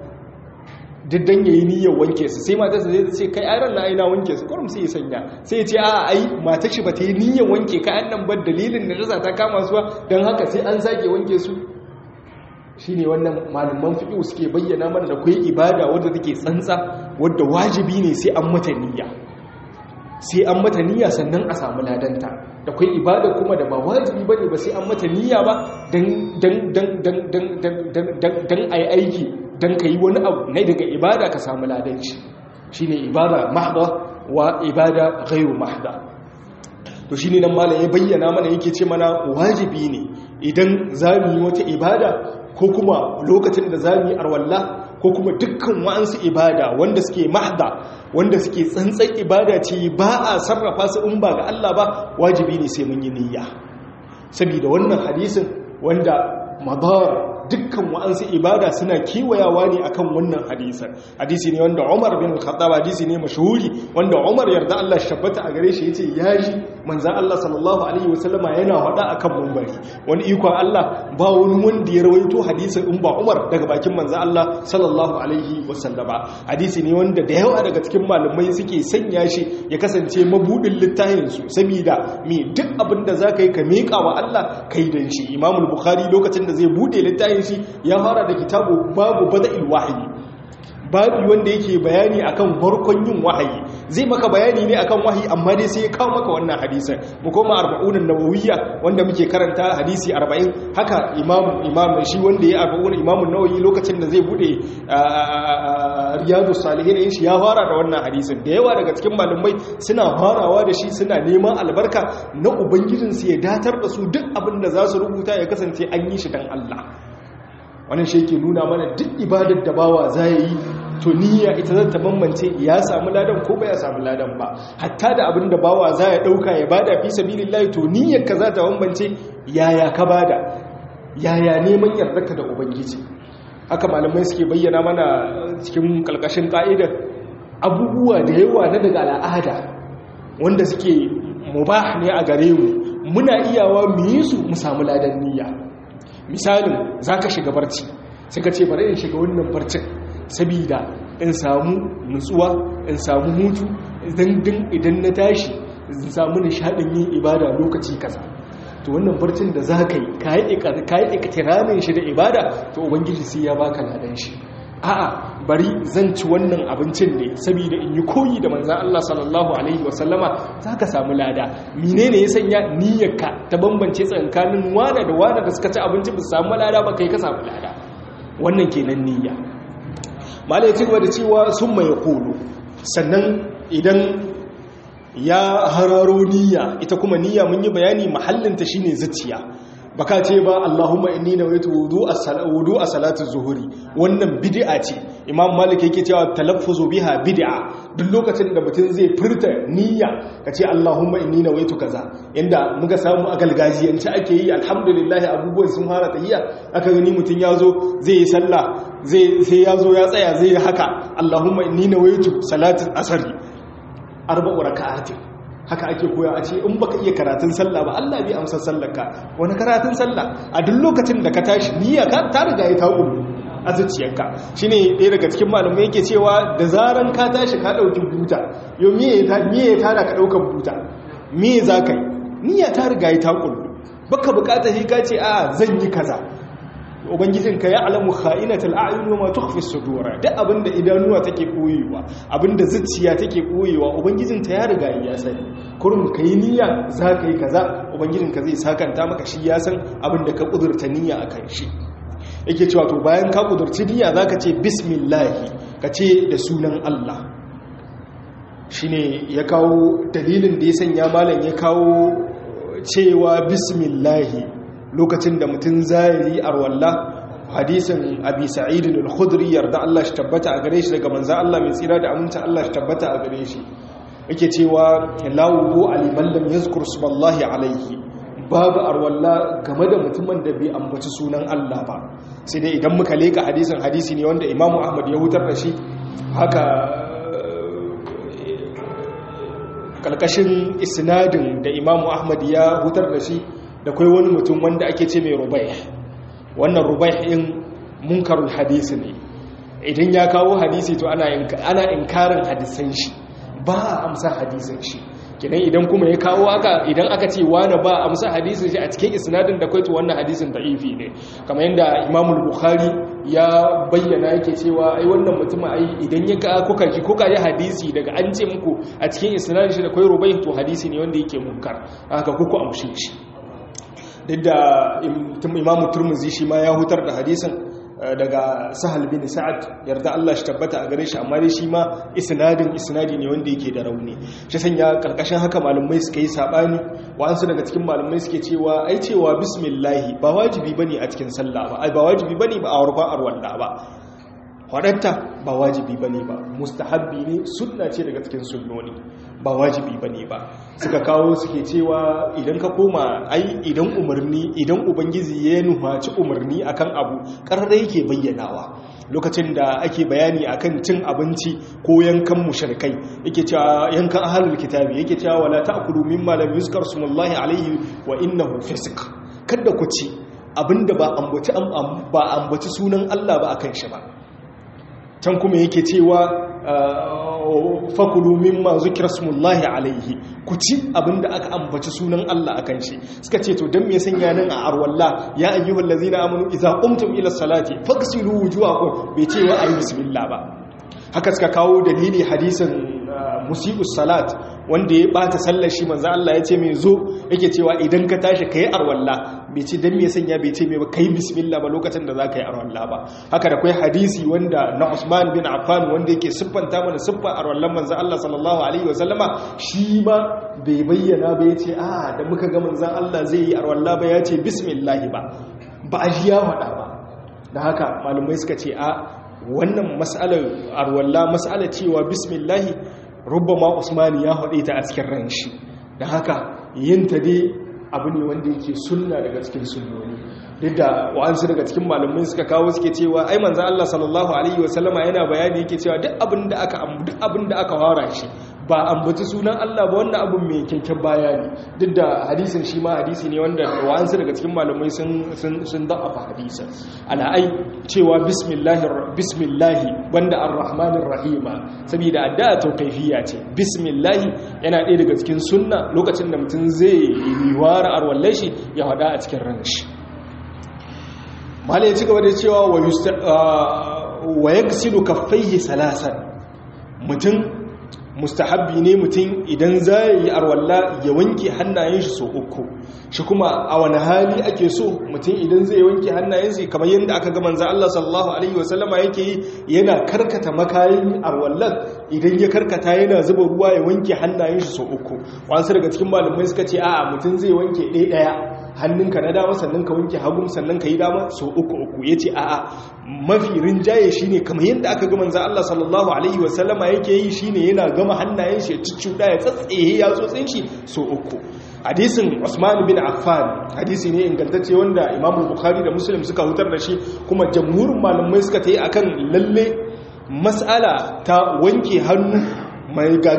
diddan ya yi niyyar wanke su sai matarsa zai ce kai ayran na aina wanke su kwarum sai ya sanya sai ya ce a ai matar shi ba ta yi niyyar wanke kayan nan ba dalilin najasa ta kama su don haka sai an sake wanke su shine wannan malaman fiqh suke bayyana mana da kai ibada wadda take tsantsa wadda wajibi ne sai an mata niyya sai an mata niyya sannan a samu ladanta da kai ibada kuma da ba wajibi bane ba sai an mata niyya ba dan dan dan dan dan dan dan dan ai aiki dan kai wani abu ne daga ibada ka samu ladanci shine ibada mahdha wa ibada ghairu mahdha to shine nan malam ya bayyana mana yake ce mana wajibi ne idan zamu yi wata ibada ko kuma lokacin da zamu yi arwalla ko kuma dukkan wa'ansu ibada wanda suke mahda wanda suke tsantsan ibada ce ba a sarrafa su in ba ga Allah ba wajibi ne sai mun yi niyya saboda wannan hadisin wanda madar dukkan wa'ansu ibada suna kewayawa ne akan wannan hadisan hadisi ne wanda Umar bin Khattab hadisi ne mashhuri wanda Umar yarda Allah shabbata a gare shi yace ya ji manzon Allah sallallahu alaihi wasallama yana hada akan munbari wani iko Allah ba wani wanda ya rawaito hadisin in ba Umar daga bakin manzon Allah sallallahu alaihi wasallama hadisi ne wanda da yawa daga cikin malamai suke sanya shi ya kasance mabudin littafin su saboda me duk abin da zaka yi ka meka wa Allah kai dan shi Imam Bukhari lokacin da zai bude littafin shi ya fara da kitabu babu bada'il wahyi babu wanda yake bayani akan barkon yin wahayi zai maka bayani ne akan wahayi amma dai sai ya kawo maka wannan hadisin mu koma arba'un nawawiyya wanda muke karanta hadisi 40 haka imam imam shi wanda ya arba'un imam nawawi lokacin da zai bude riyadus salihin shi ya fara da wannan hadisin da yawa daga cikin malamai suna farawa da shi suna neman albarka na ubangijinsu ya datar da su duk abin da za su rubuta ya kasance an yi shi dan Allah wannan shi yake nuna mana duk ibadar da bawa za yi to niyya ita zata bambance ya samu ladan ko ba ya samu ladan ba hatta da abin da bawa za ya dauka ya bada fi sabilillahi to niyyar ka za ta bambance yaya ka bada yaya neman yardarka da ubangiji haka malamai suke bayyana mana cikin kalkashin ka'idar abubuwa da yawa na daga al'ada wanda suke mubah ne a gare mu muna iyawa mu yi su mu samu ladan niyya misalin za ka shiga barci suka ce bari in shiga wannan barcin sabida in samu nutsuwa in samu hutu idan na tashi in samu nishadin yin ibada lokaci kaza to wannan barcin da za ka yi ka yi ikitiramin shi da ibada to ubangiji sai ya baka ladan shi a'a bari zan ci wannan abincin ne saboda in yi koyi da manzan Allah sallallahu alaihi wasallama za ka samu lada mine ne ya sanya niyyarka ta bambance tsakanin wane da wane da suka ci abinci ba su samu lada ba kai ka samu lada wannan kenan niyya malai ya ci gaba da cewa sun mai kolo sannan idan ya hararo niyya ita kuma niyya mun yi bayani mahallinta shine zuciya baka ce ba Allahumma inni nawaitu wudu a salatu zuhuri wannan bid'a ce Imam Malik yake cewa talaffuzu biha bid'a duk lokacin da mutum zai furta niyya kace Allahumma inni nawaitu kaza inda muka samu a galgajiyance ake yi alhamdulillah abubuwan sun fara tahiyya aka gani mutum yazo zai yi sallah zai sai yazo ya tsaya zai yi haka Allahumma inni nawaitu salatu asri arba'u raka'atin haka ake koya a ce in baka iya karatun sallah ba Allah bai amsa sallarka wani karatun sallah a duk lokacin da ka tashi niyya ka ta riga ya tawo a zuciyarka shine ɗaya daga cikin malamai yake cewa da zaran ka tashi ka dauki buta yo me ya me ya tada ka daukan buta me za ka yi niyya ta riga ya ta kullu baka bukata shi ka ce a zan yi kaza ubangijinka ya alamu kha'inatul a'yun wa ma tukhfi as-sudur duk abinda idanuwa take koyewa abinda zuciya take koyewa ubangijinta ya riga ya sani kurum kai niyya za ka yi kaza ubangijinka zai sakanta maka shi ya san abinda ka kudurta niyya akan shi yake cewa to bayan ka kudurci niyya zaka ce bismillah ka ce da sunan Allah shine ya kawo dalilin da ya sanya malam ya kawo cewa bismillah lokacin da mutum zai yi arwalla hadisin abi sa'id al-khudri yarda Allah shi tabbata a gare shi daga manzon Allah mai tsira da aminta Allah shi tabbata a gare shi yake cewa la wudu aliman lam yazkur subhanallahi alaihi babu arwalla game da mutumin da bai ambaci sunan Allah ba sai dai idan muka leka hadisin hadisi ne wanda Imam Ahmad ya hutar da shi haka kalkashin isnadin da Imam Ahmad ya hutar da shi da kai wani mutum wanda ake ce mai rubai wannan rubai in munkarul hadisi ne idan ya kawo hadisi to ana inkarin hadisan shi ba a amsa hadisan shi kidan idan kuma ya kawo aka idan aka ce wani ba amsa hadisin shi a cikin isnadin da kwaito wannan hadisin da'ifi ne kamar yadda imamul bukhari ya bayyana yake cewa ai wannan mutum ai idan ya ka kuka ji kuka ji hadisi daga an ce muku a cikin isnadin shi da kwai rubai to hadisi ne wanda yake munkar haka kuku amshe shi duk da imamu turmuzi shi ma ya hutar da hadisin daga sahal bin sa'ad yarda Allah shi tabbata a gare shi amma dai shi ma isnadin isnadi ne wanda yake da rauni shi sanya karkashin haka malumai suka yi sabani wa'ansu daga cikin malumai suke cewa ai cewa bismillah ba wajibi bane a cikin sallah ba ai ba wajibi bane ba a warkon arwalla ba wadatta ba wajibi bane ba mustahabbi ne sunna ce daga cikin sunnoni ba wajibi bane ba suka kawo suke cewa idan ka koma ai idan umarni idan ubangiji ya nuhaci umarni akan abu karra yake bayyanawa lokacin da ake bayani akan cin abinci ko yankan mushrikai yake cewa yankan ahlul kitabi yake cewa wala ta'kulu mimma lam yuzkar smullahi alayhi wa innahu fisq kada ku ci abinda ba ambaci ba ambaci sunan Allah ba akan shi ba can kuma yake cewa fakulu mimma zikra smullahi alaihi ku ci abinda aka ambaci sunan Allah akan shi suka ce to dan me sanya nan a arwalla ya ayyuhal ladzina amanu idza qumtum ila salati faghsilu wujuhakum bai ce wa ayi bismillah ba haka suka kawo dalili hadisin musibus salat wanda ya bata sallar shi manzo Allah ya ce mai zo yake cewa idan ka tashi kai arwalla bai ce dan me sanya bai ce mai ba kai bismillah ba lokacin da zaka yi arwalla ba haka da kai hadisi wanda na Usman bin Affan wanda yake siffanta mana siffar arwallan manzo Allah sallallahu alaihi wasallama shi ma bai bayyana ba yace a da muka ga manzo Allah zai yi arwalla ba yace bismillah ba ba a ji ya faɗa ba da haka malumai suka ce a wannan mas'alar arwalla mas'alar cewa bismillah rubbama usmani ya haɗe ta a cikin ran shi da haka yin ta dai abu ne wanda yake sunna daga cikin sunnoni duk da wa'ansu daga cikin malamai suka kawo suke cewa ai manzo Allah sallallahu alaihi wasallama yana bayani yake cewa duk abin da aka duk abin da aka fara shi ba ambaci sunan Allah ba wannan abin mai kyakkyan bayani duk da hadisin shi ma hadisi ne wanda wa'ansu daga cikin malamai sun sun sun da'afa hadisin ala ai cewa bismillahir bismillahi wanda arrahmanir rahima saboda addu'a tauqifiyya ce bismillahi yana ɗaya daga cikin sunna lokacin da mutum zai yi wara arwallai shi ya hada a cikin ran shi malai ya ci gaba da cewa wa yaksilu kaffaihi salasan mutum mustahabbi ne mutum idan za yi arwalla ya wanke hannayen shi so uku shi kuma a wani hali ake so mutum idan zai wanke hannayen shi kamar yadda aka ga manzo Allah sallallahu alaihi wasallama yake yi yana karkata makayin arwallan idan ya karkata yana zuba ruwa ya wanke hannayen shi so uku wasu daga cikin malamai suka ce a'a mutum zai wanke ɗaya ɗaya hannunka na dama sannan ka wanke hagun sannan ka yi dama so uku uku ya ce a'a mafi rinjaye shi ne kamar yadda aka gama za Allah sallallahu Alaihi wasallama yake yi shi ne yana gama hannayen shi ya cuccuɗa ya tsatsaye ya tsotsin shi so uku hadisin Usman bin Affan hadisi ne ingantacce wanda Imam Bukhari da Muslim suka hutar da shi kuma jamhurin malamai suka ta yi akan lalle mas'ala ta wanke hannu mai ga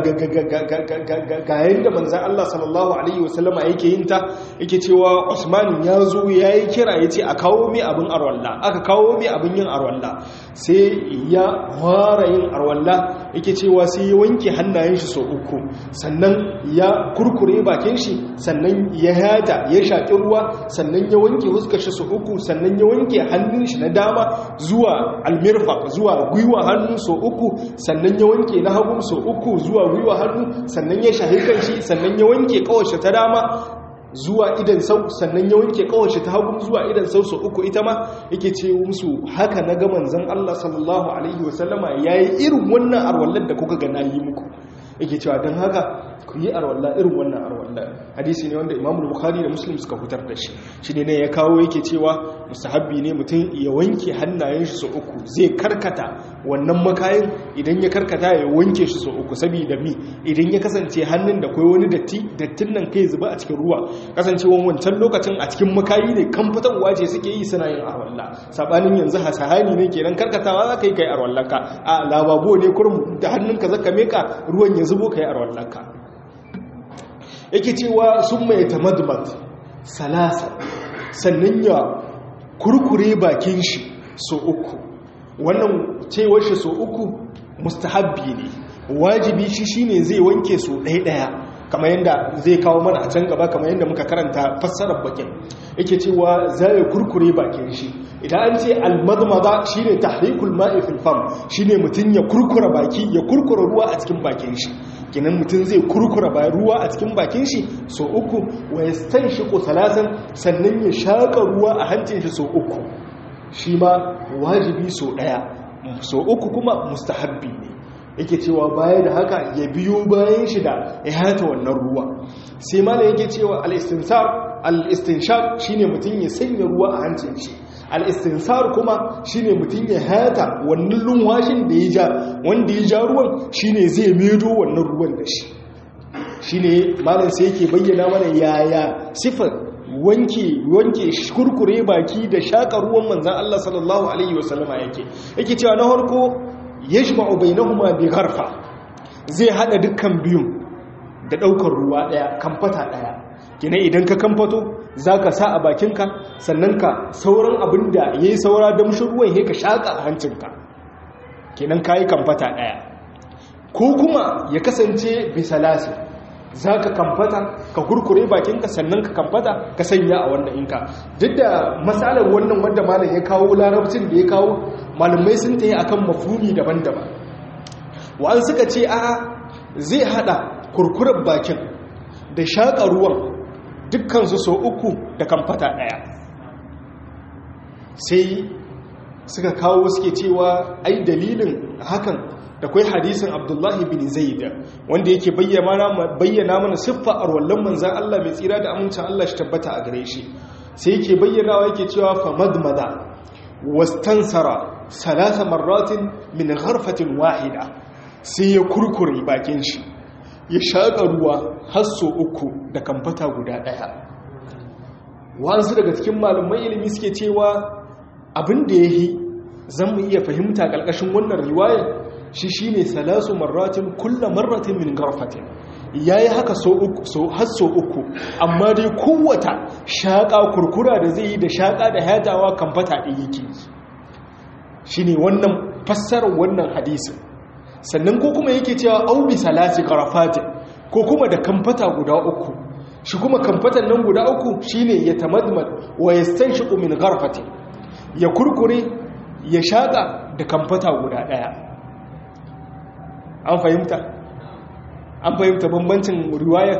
yadda manzan Allah sallallahu Alaihi wasallama yake yin ta yake cewa Usman ya zo ya yi kira ya ce a kawo mai abin arwalla aka kawo mai abin yin arwalla sai ya fara yin arwalla yake cewa sai ya wanke hannayen shi sau uku sannan ya kurkure bakin shi sannan ya yada ya shaƙi ruwa sannan ya wanke huskar shi sau uku sannan ya wanke hannun shi na dama zuwa almirfa zuwa gwiwa hannu sau uku sannan ya wanke na hagu sau uku zuwa gwiwa hannu sannan ya shahi kan shi sannan ya wanke kawace ta dama zuwa idan sau sannan ya wanke kawace ta hagu zuwa idan sau sau uku ita ma yake ce musu haka na ga manzon Allah sallallahu alaihi wasallama yayi irin wannan arwallar da kuka ga nayi muku yake cewa don haka ku yi arwalla irin wannan arwalla hadisi ne wanda imamu bukhari da muslim suka fitar da shi shi ne ne ya kawo yake cewa musahabbi ne mutum ya wanke hannayen shi sau uku zai karkata wannan makayin idan ya karkata ya wanke shi sau uku saboda mi idan ya kasance hannun da kai wani datti dattin nan kai zuba a cikin ruwa kasancewan wancan lokacin a cikin makayi ne kan fitarwa ce suke yi suna yin arwalla sabanin yanzu hasahani ne kenan karkatawa za ka yi kai arwallanka a lababo ne kurum da hannunka zaka meka ruwan ya zubo ka yi arwallanka yake cewa sun mai tamadmat salasa sannan ya kurkure bakin shi so uku wannan cewar shi so uku mustahabbi ne wajibi shi shine zai wanke so ɗaya-ɗaya kamar yadda zai kawo mana a can gaba kamar yadda muka karanta fassarar bakin yake cewa zai kurkure bakin shi idan an ce almadmada shine tahrikul ma'i fil fam shine mutun ya kurkura baki ya kurkura ruwa a cikin bakin shi kenan mutun zai kurkura ba ruwa a cikin bakin shi so uku wa yastanshiqu salasan sannan ya shaka ruwa a hancin shi so uku shi ma wajibi so daya so uku kuma mustahabbi ne yake cewa baya da haka ya biyo bayan shi da ya hata wannan ruwa sai malam yake cewa al-istinsar al-istinshaq shine mutun ya sanya ruwa a hancin shi al-istinsar kuma shine mutun ya hata wannan lunwashin da ya ja wanda ya ja ruwan shine zai medo wannan ruwan da shi shine malam sai yake bayyana mana yaya sifar wanke wanke kurkure baki da shaka ruwan manzon Allah sallallahu alaihi wasallama yake yake cewa na farko yajma'u bainahuma bi gharfa zai hada dukkan biyun da daukar ruwa daya kamfata daya kina idan ka kamfato zaka sa a bakinka sannan ka sauran abinda yayi saura damshin ruwan he ka shaka a hancinka kenan kai kamfata daya ko kuma ya kasance bi salasi zaka kamfata ka kurkure bakinka sannan ka kamfata ka sanya a wannan inka duk da matsalar wannan wanda malam ya kawo larabcin da ya kawo malamai sun ta yi akan mafumi daban-daban wa'an suka ce a zai hada kurkurar bakin da shaƙa ruwan dukkansu so uku da kamfata ɗaya sai suka kawo suke cewa ai dalilin hakan da kwai hadisin abdullahi bin zaida wanda yake bayyana mana siffa a ruwallon manzan Allah mai tsira da amincin Allah shi tabbata a gare shi sai yake bayyanawa yake cewa famadmada wastansara salasa marratin min gharfatin wahida sai ya kurkure bakin shi ya shaƙa ruwa har so uku da kamfata guda ɗaya wasu daga cikin malumai ilimi suke cewa abin da ya yi zan mu iya fahimta ƙarƙashin wannan riwayar shi shi ne salasu marratin kulla marratin min garfatin ya yi haka har so uku amma dai kowata shaƙa kurkura da zai yi da shaƙa da hatawa kamfata ɗaya yake shi ne wannan fassarar wannan hadisin sannan ko kuma yake cewa aubi salasi karafatin ko kuma da kamfata guda uku shi kuma kamfatan nan guda uku shine ya tamadmad wa yastanshiqu min gharfatin ya kurkure ya shaƙa da kamfata guda ɗaya an fahimta an fahimta bambancin riwayar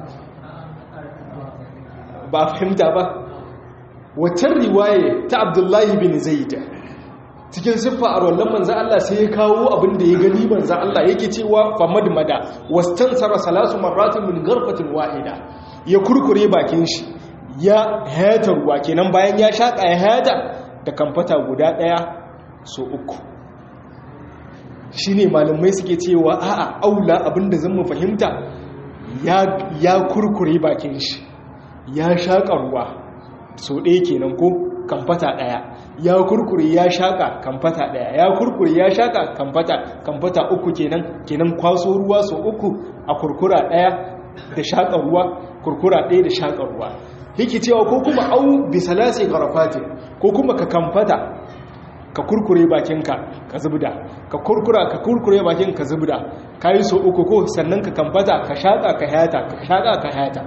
ba a fahimta ba waccan riwaye ta abdullahi bin zaida cikin siffa a rollon manzan Allah sai ya kawo abin da ya gani manzan Allah yake cewa famad mada wastansara salasu marratin min garfatin wahida ya kurkure bakin shi ya hayata ruwa kenan bayan ya shaƙa ya hayata da kamfata guda ɗaya so uku shi ne malamai suke cewa a'a aula abinda zan mu fahimta ya kurkure bakin shi ya shaƙa ruwa so ɗaya kenan ko kamfata daya ya kurkure ya shaka kamfata daya ya kurkure ya shaka kamfata kamfata uku kenan kenan kwaso ruwa so uku a kurkura daya da shaka ruwa kurkura daya da shaka ruwa yake cewa ko kuma au bisalasi garafatin ko kuma ka kamfata ka kurkure bakinka ka zubda ka kurkura ka kurkure bakin ka zubda kai so uku ko sannan ka kamfata ka shaka ka hayata ka shaka ka hayata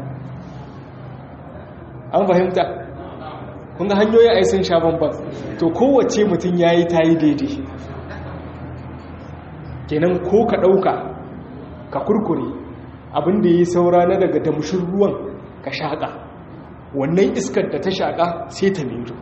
an fahimta kun ga hanyoyi ai sun sha bamban to kowace mutum yayi tayi daidai kenan ko ka dauka ka kurkure abin da yi saura na daga damshin ruwan ka shaka wannan iskar da ta shaka sai ta miro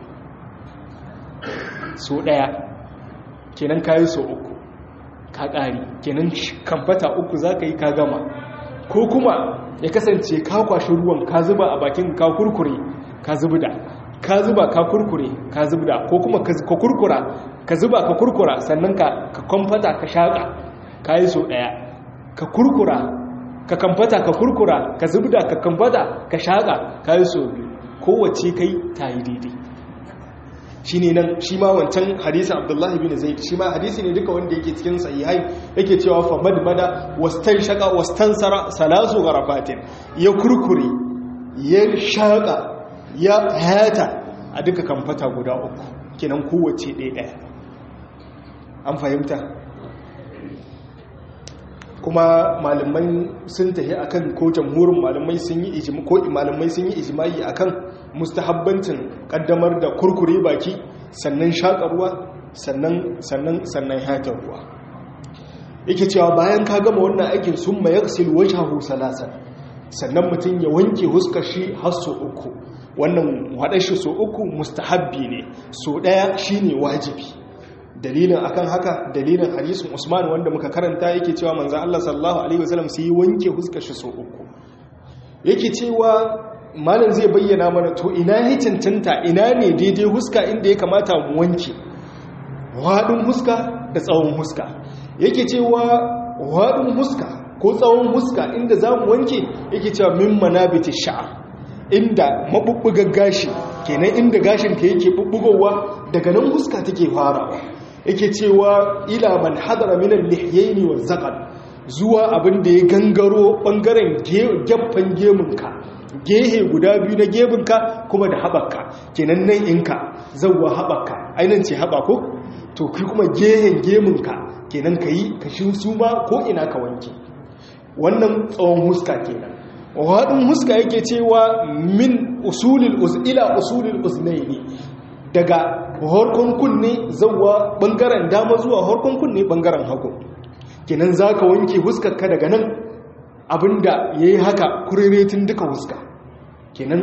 so daya kenan kayi so uku ka ƙari kenan kamfata uku za ka yi ka gama ko kuma ya kasance ka kwashi ruwan ka zuba a bakin ka kurkure ka zubda ka zuba ka kurkure ka zubda ko kuma ka kurkura ka zuba ka kurkura sannan ka kamfata ka shaƙa ka yi so ɗaya ka kurkura ka kamfata ka kurkura ka zubda ka kamfata ka shaƙa ka yi so biyu kowace kai ta yi daidai shi ne nan shi ma wancan hadisun abdullahi bin zaid shi ma hadisi ne duka wanda yake cikin sahihai yake cewa fa madmada wastan shaka wastan sara salasu garafatin ya kurkure ya shaka ya hayata a duka kamfata guda uku kenan kowace ɗaya ɗaya an fahimta kuma malamai sun tafi akan ko jamhurin malamai sun yi ijima ko malamai sun yi ijimai akan mustahabbancin kaddamar da kurkure baki sannan shaƙa ruwa sannan sannan sannan hatar ruwa yake cewa bayan ka gama wannan aikin sun ma yaksil wajhahu salasan sannan mutum ya wanke huskar shi har so uku wannan haɗar shi so uku mustahabbi ne so ɗaya shine wajibi dalilin akan haka dalilin hadisin Usman wanda muka karanta yake cewa manzo Allah sallallahu alaihi wasallam sai wanke huskar shi so uku yake cewa malam zai bayyana mana to ina ya cancanta ina ne daidai huska inda ya kamata mu wanke wadin huska da tsawon huska yake cewa wadin huska ko tsawon huska inda zamu wanke yake cewa min manabiti sha'r inda mabubbugar gashi kenan inda gashin ka yake bubbugowa daga nan huska take farawa yake cewa ila man hadara minan lihyaini wa zaqal zuwa abin da ya gangaro bangaren gaffan gemunka gehe guda biyu na gemunka kuma da haɓaka kenan nan inka zauwa haɓaka ainihin ce haɓa ko to kai kuma gehen gemunka kenan ka yi ka shi su ma ko ina ka wanke wannan tsawon huska kenan waɗin huska yake cewa min usulil ila usulil uznaini daga harkon kunne zauwa bangaren dama zuwa harkon kunne bangaren hagu kenan za ka wanke huskarka daga nan abinda ya yi haka kuriretin duka huska kenan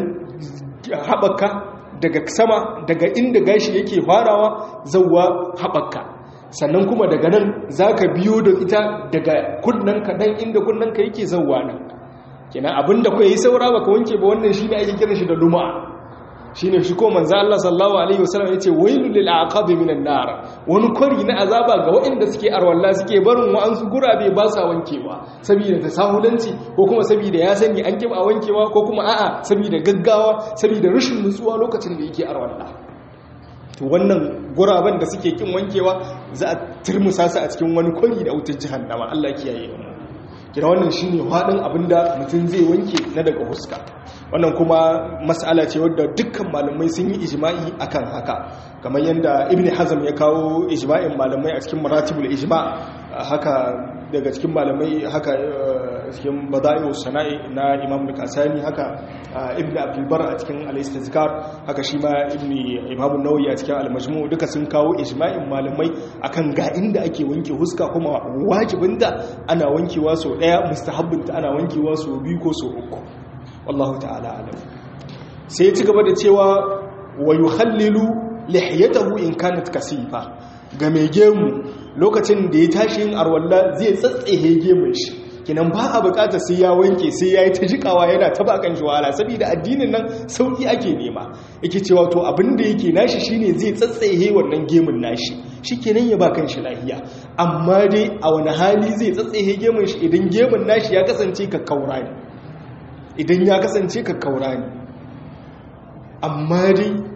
haɓaka daga sama daga inda gashi yake farawa zauwa haɓaka sannan kuma daga nan za ka biyo da ita daga kunnanka ɗan inda kunnanka yake zauwa nan kenan abinda kuwa yi saura baka wanke ba wannan shi ne ake kiran shi da luma'a shine shi ko manzo Allah sallallahu alaihi wasallam yace wailul lil aqabi minan nar wani kwari na azaba ga waɗanda suke arwalla suke barin wa'ansu gurabe ba sa wankewa saboda tasahulanci ko kuma saboda ya sani an kiba wankewa ko kuma a'a saboda gaggawa saboda rashin nutsuwa lokacin da yake arwalla to wannan guraben da suke kin wankewa za a turmusa su a cikin wani kwari da wutar jahannama Allah kiyaye mu kira wannan shine hadin abinda mutum zai wanke na daga huska wannan kuma mas'ala ce wadda dukkan malamai sun yi ijma'i akan haka kamar yadda ibn hazm ya kawo ijma'in malamai a cikin maratibul ijma' haka daga cikin malamai haka cikin bada'i'us sana'i na imam al-kasani haka ibn abdul bar a cikin al-istizkar haka shi ma ibn imam an-nawawi a cikin al-majmu' duka sun kawo ijma'in malamai akan ga inda ake wanke huska kuma wajibinta ana wankewa so daya mustahabbinta ana wankewa so biyu ko so uku wallahu ta'ala alam sai ya ci gaba da cewa wa yukhallilu lihiyatahu in kanat kasifa ga mai gemu lokacin da ya tashi yin arwalla zai tsatsehe gemun shi kinan ba a bukata sai ya wanke sai ya yi ta jikawa yana ta bakan shi wahala saboda addinin nan sauki ake nema yake cewa to abin da yake nashi shine zai tsatsehe wannan gemun nashi shikenan ya ba kan shi lahiya amma dai a wani hali zai tsatsehe gemun shi idan gemun nashi ya kasance ka kaura ne idan ya kasance ka kaura ne amma dai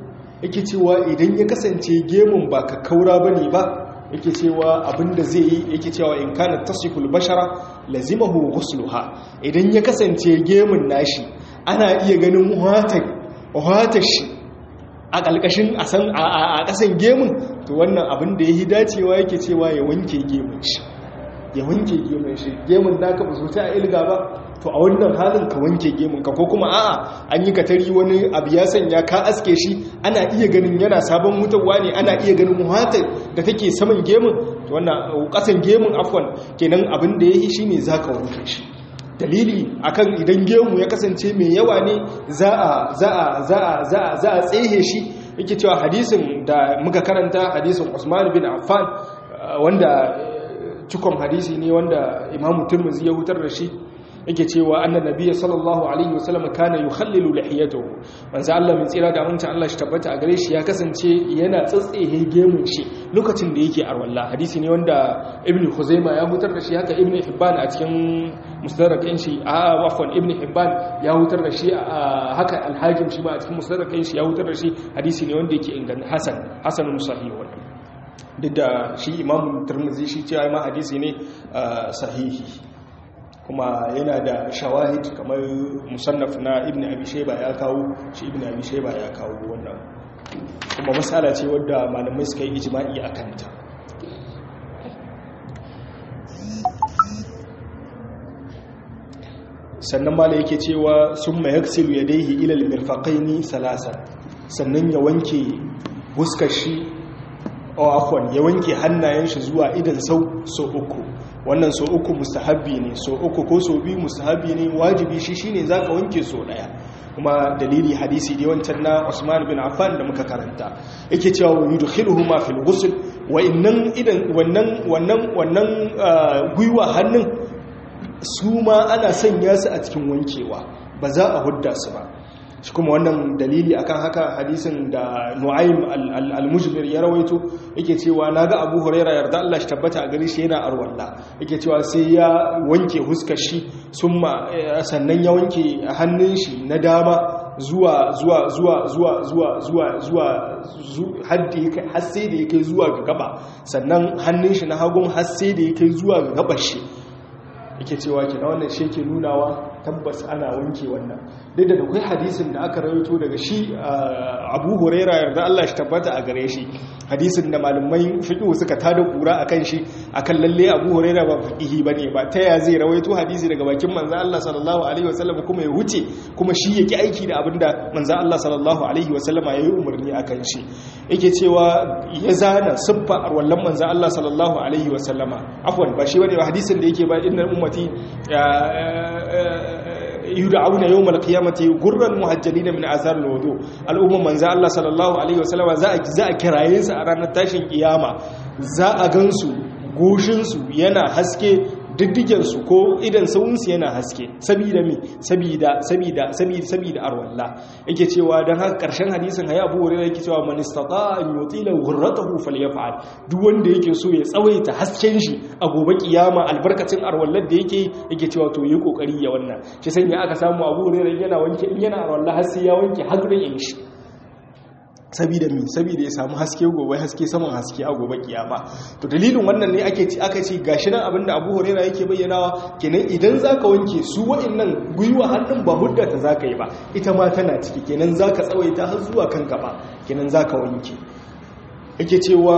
yake cewa idan ya kasance gemun ba ka kaura bane ba yake cewa abinda zai yi yake cewa in kana tasiful bashara lazimahu ghusluha idan ya kasance gemun nashi ana iya ganin wata shi a ƙalƙashin a ƙasan gemun to wannan abin da ya yi dacewa yake cewa ya wanke gemun shi ya wanke gemun shi gemun da ka ba ta a ilga ba to a wannan halin ka wanke gemun ka ko kuma a'a an yi katari wani abu ya sanya ka aske shi ana iya ganin yana sabon mutuwa ne ana iya ganin wata da take saman gemun to wannan ƙasan gemun afwan kenan abin da ya yi shine zaka wanke shi dalili akan idan gemu ya kasance mai yawa ne za a za a za a za a za a tsehe shi yake cewa hadisin da muka karanta hadisin Usman bin Affan wanda cikon hadisi ne wanda Imam Tirmidhi ya hutar da shi yake cewa annan nabiyyi sallallahu alaihi wasallam kana yukhallilu lihiyatahu manzo Allah mai tsira da amincin Allah shi tabbata a gare shi ya kasance yana tsatsehe gemun shi lokacin da yake arwalla hadisi ne wanda ibnu khuzaima ya hutar da shi haka ibnu hibban a cikin musnadakin shi a wafan ibnu hibban ya hutar da shi haka al-hakim shi ma a cikin musnadakin shi ya hutar da shi hadisi ne wanda yake inganta hasan hasanun sahih wannan duk da shi imamu tirmidhi shi cewa ma hadisi ne sahihi kuma yana da shawahid kamar musannaf na ibn abi shayba ya kawo shi ibn abi shayba ya kawo wannan kuma masala ce wadda malamai suka yi ijma'i a kanta sannan mala yake cewa sun ma yaksilu yadayhi ila al-mirfaqaini salasa sannan ya wanke huskar shi o afwan ya wanke hannayen shi zuwa idan sau so uku wannan so uku mustahabbi ne so uku ko so biyu mustahabbi ne wajibi shi shine zaka wanke so daya kuma dalili hadisi da wancan na Usman bin Affan da muka karanta yake cewa yudkhiluhuma fil ghusl wa innan idan wannan wannan wannan guyuwa hannun su ma ana sanya su a cikin wankewa ba za a hudda su ba shi kuma wannan dalili akan haka hadisin da nu'aym al-mujmir ya rawaito yake cewa naga abu huraira yarda Allah shi tabbata a gare shi yana arwalla yake cewa sai ya wanke huskar shi summa sannan ya wanke hannun shi na dama zuwa zuwa zuwa zuwa zuwa zuwa zuwa haddi har sai da yake zuwa ga gaba sannan hannun shi na hagun har sai da yake zuwa ga gabar shi yake cewa ke na wannan shi ke nunawa tabbas ana wanke wannan duk da akwai hadisin da aka rawaito daga shi abu huraira yarda Allah shi tabbata a gare shi hadisin da malamai fiqh suka tada kura akan shi akan lalle abu huraira ba fiqhi bane ba ta ya zai rawaito hadisi daga bakin manzo Allah sallallahu alaihi wasallam kuma ya wuce kuma shi yake aiki da abinda manzo Allah sallallahu alaihi wasallama yayi umarni akan shi yake cewa ya zana siffa arwallan manzo Allah sallallahu alaihi wasallama afwan ba shi bane hadisin da yake ba innal ummati yud'auna yawm al-qiyamati gurran muhajjalina min athar al-wudu al-umma manzo Allah sallallahu alaihi wasallam za a za a kiraye su a ranar tashin kiyama za a gansu goshin su yana haske diddigen su ko idan sawun su yana haske sabida mi sabida sabida sabida sabida arwalla yake cewa dan haka karshen hadisin hayi Abu Hurairah yake cewa man istata an yutila ghurratahu falyaf'al duk wanda yake so ya tsawaita hasken shi a gobe kiyama albarkacin arwallar da yake yake cewa to yi kokari ya wannan shi sanya aka samu Abu Hurairah yana wanke in yana arwalla har sai ya wanke hagrin shi sabida mi sabida ya samu haske gobe haske saman haske a gobe kiyama to dalilin wannan ne ake ci aka ce gashi nan abinda Abu Huraira yake bayyanawa kenan idan zaka wanke su wa'annan guyuwa hannun ba muddata zaka yi ba ita ma tana ciki kenan zaka tsawaita har zuwa kan gaba kenan zaka wanke yake cewa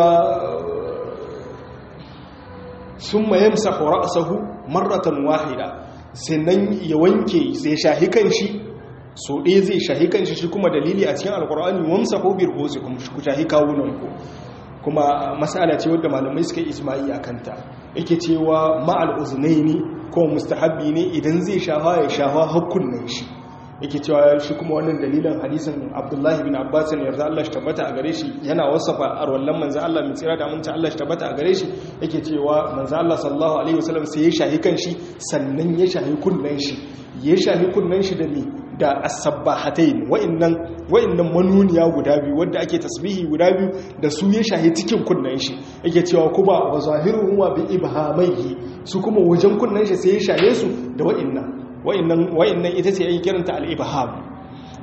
summa yamsahu ra'sahu marratan wahida sannan ya wanke sai shahi kan shi so ɗaya zai shahi kan shi kuma dalili a cikin alkur'ani wamsa ko bir hozi kuma ku shahi kawunan ku kuma masala ce wadda malamai suka yi ijma'i a kanta yake cewa ma'al uznaini ko mustahabbi ne idan zai shafa ya shafa hakkunan shi yake cewa shi kuma wannan dalilin hadisin abdullahi bin abbas ne yarda Allah shi tabbata a gare shi yana wasafa arwallan manzo Allah mai tsira da aminci Allah shi tabbata a gare shi yake cewa manzo Allah sallallahu alaihi wasallam sai ya shahi kan shi sannan ya shahi kunnan shi ya shahi kunnan shi da mi da as-sabbahatain wa'annan wa'annan manuniya guda biyu wanda ake tasbihi guda biyu da su ya shahi cikin kunnan shi yake cewa kuma wa zahiruhu wa bi ibhamaihi su kuma wajen kunnan shi sai ya shahe su da wa'annan wa'annan wa'annan ita ce ake kiranta al-ibham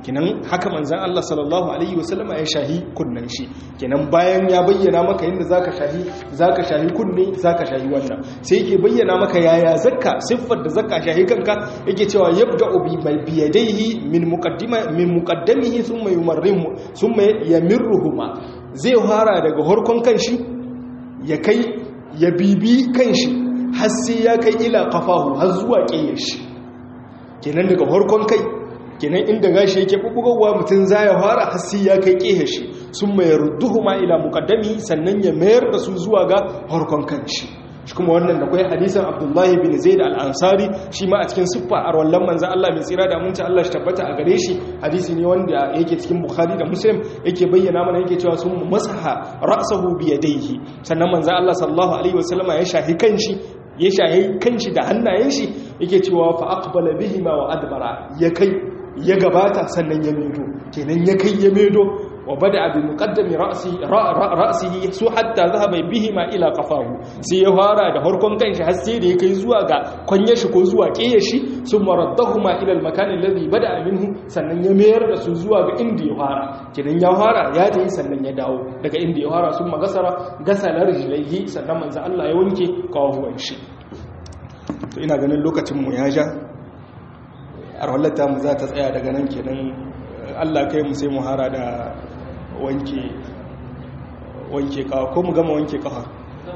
kenan haka manzan Allah sallallahu alaihi wasallam ya shahi kunnen shi kenan bayan ya bayyana maka yadda zaka shahi zaka shahi kunne zaka shahi wannan sai yake bayyana maka yaya zakka siffar da zakka shahi kanka yake cewa yabda'u bi mai biyadaihi min muqaddima min muqaddamihi thumma yumarrihu thumma yamirruhuma zai fara daga horkon kanshi ya kai ya bibi kanshi har sai ya kai ila kafahu har zuwa ƙeyar shi kenan daga horkon kai kenan inda gashi yake bubugowa mutum za ya fara har sai ya kai ƙeyar shi sun mai rudduhu ma ila muƙaddami sannan ya mayar da su zuwa ga horkon kanshi shi kuma wannan da kwai hadisan abdullahi bin zaid al-ansari shi ma a cikin siffa a rawallan manzan Allah mai tsira da munci Allah shi tabbata a gare shi hadisi ne wanda yake cikin bukhari da muslim yake bayyana mana yake cewa sun masaha ra'sahu bi yadayhi sannan manzan Allah sallallahu alaihi wasallama ya shahi kanshi ya shahi kanshi da hannayen shi yake cewa fa aqbala bihima wa adbara ya kai ya gabata sannan ya medo kenan ya kai ya medo وبدأ بمقدم رأسه رأسه سو حتى ذهب بهما إلى قفاه sai ya fara da harkon kanshi har sai da ya kai zuwa ga kwanye shi ko zuwa kiyaye shi sun maraddahuma ila al-makan alladhi bada'a minhu sannan ya mayar da su zuwa ga inda ya fara kidan ya fara ya tayi sannan ya dawo daga inda ya fara sun magasara gasalar rijlaihi sannan manzo Allah ya wanke kawuwan shi to ina ganin lokacin mu ya ja arwallata mu za ta tsaya daga nan kenan Allah kai mu sai mu hara da wanke wanke kawa ko mu gama wanke kawa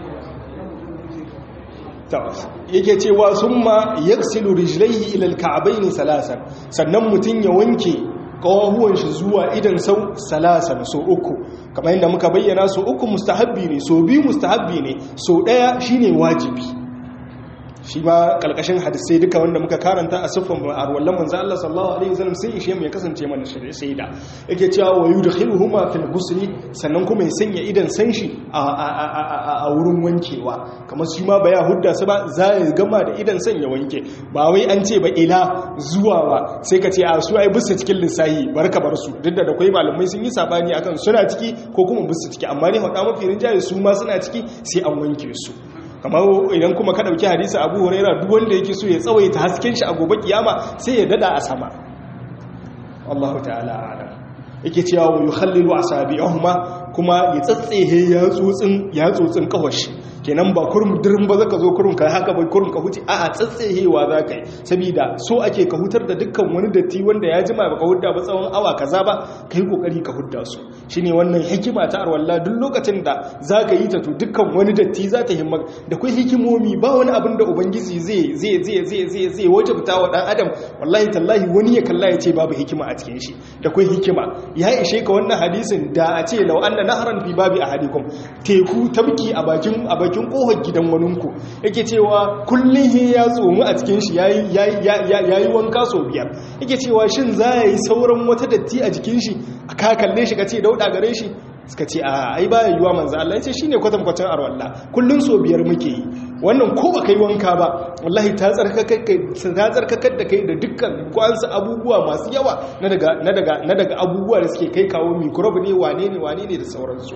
yake cewa summa yaksilu rijlaihi ila alka'bayn salasan sannan mutun ya wanke kawahuwan shi zuwa idan sau salasan so uku kamar yadda muka bayyana so uku mustahabbi ne so biyu mustahabbi ne so daya shine wajibi shi ma kalkashin hadisai duka wanda muka karanta a siffan arwallan manzo Allah sallallahu alaihi wasallam sai ishe mu ya kasance mana shaida yake cewa wa yudkhiluhuma fil ghusli sannan kuma ya sanya idan san shi a wurin wankewa kamar shi ma ba ya hudda su ba za ya gama da idan san ya wanke ba wai an ce ba ila zuwa ba sai ka ce a su ai bisa cikin lissahi barka bar su duk da da kai malamai sun yi sabani akan suna ciki ko kuma bisa ciki amma ne hada mafi rinjaye su ma suna ciki sai an wanke su kamar idan kuma ka dauki hadisi abu huraira duk wanda yake so ya tsawaita hasken shi a gobe kiyama sai ya dada a sama Allahu ta'ala a'lam yake cewa wa yukhallilu asabi'ahuma kuma ya tsatsehe ya tsotsin ya tsotsin kawashi kenan ba kurum dirin ba zaka zo kurum kai haka bai kurum ka huce a'a tsatsehewa zaka yi saboda so ake ka hutar da dukkan wani datti wanda ya jima baka hudda ba tsawon awa kaza ba kai kokari ka hudda su shine wannan hikima ta arwalla duk lokacin da zaka yi ta to dukkan wani datti za ta himma da kai hikimomi ba wani abin da ubangiji zai zai zai zai zai zai wajabta wa dan adam wallahi tallahi wani ya kalla ya ce babu hikima a cikin shi da kai hikima ya ishe ka wannan hadisin da a ce law anna nahran fi babi ahadikum teku tabki a bakin a bakin kohar gidan waninku yake cewa kullum ya tsomu a cikin shi yayi wanka sau biyar yake cewa shin za ya yi sauran wata datti a jikin shi a ka kalle shi ka ce dauda gare shi suka ce a ai baya yiwa manzo Allah ya ce shine kwatankwacin arwalla kullun so biyar muke yi wannan ko ba kai wanka ba wallahi ta tsarkakar kai ta tsarkakar da kai da dukkan kwansu abubuwa masu yawa na daga na daga na daga abubuwa da suke kai kawo microbe ne wane ne wane ne da sauransu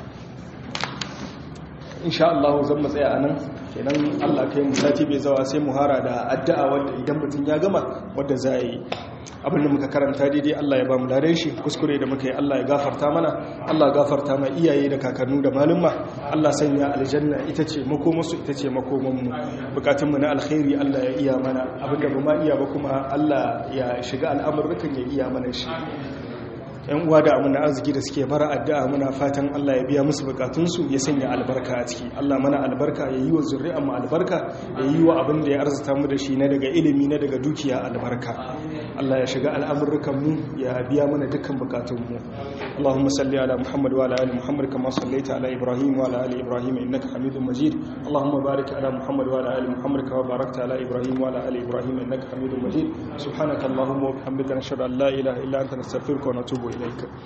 insha Allah zan mu tsaya anan kenan Allah kai mu sati bai zawa sai mu hara da addu'a wanda idan mutum ya gama wanda za yi abin da muka karanta daidai Allah ya ba mu dare shi kuskure da muka yi Allah ya gafarta mana Allah gafarta ma iyaye da kakannu da malumma Allah sanya aljanna ita ce makomarsu ita ce makomanmu bukatunmu na alkhairi Allah ya iya mana abin da ba ma iya ba kuma Allah ya shiga al'amurrukan ya iya mana shi yan uwa da amina arziki da suke bara addu'a muna fatan Allah ya biya musu bukatunsu ya sanya albarka a ciki Allah mana albarka ya yi wa zuri'an mu albarka ya yi wa abin da ya arzuta mu da shi na daga ilimi na daga dukiya albarka Allah ya shiga al'amurrukan mu ya biya mana dukkan bukatun mu Allahumma salli ala Muhammad wa ala ali Muhammad kama sallaita ala Ibrahim wa ala ali Ibrahim innaka Hamidum Majid Allahumma barik ala Muhammad wa ala ali Muhammad kama barakta ala Ibrahim wa ala ali Ibrahim innaka Hamidum Majid subhanaka Allahumma wa bihamdika nashhadu an la ilaha illa anta nastaghfiruka wa natubu إليك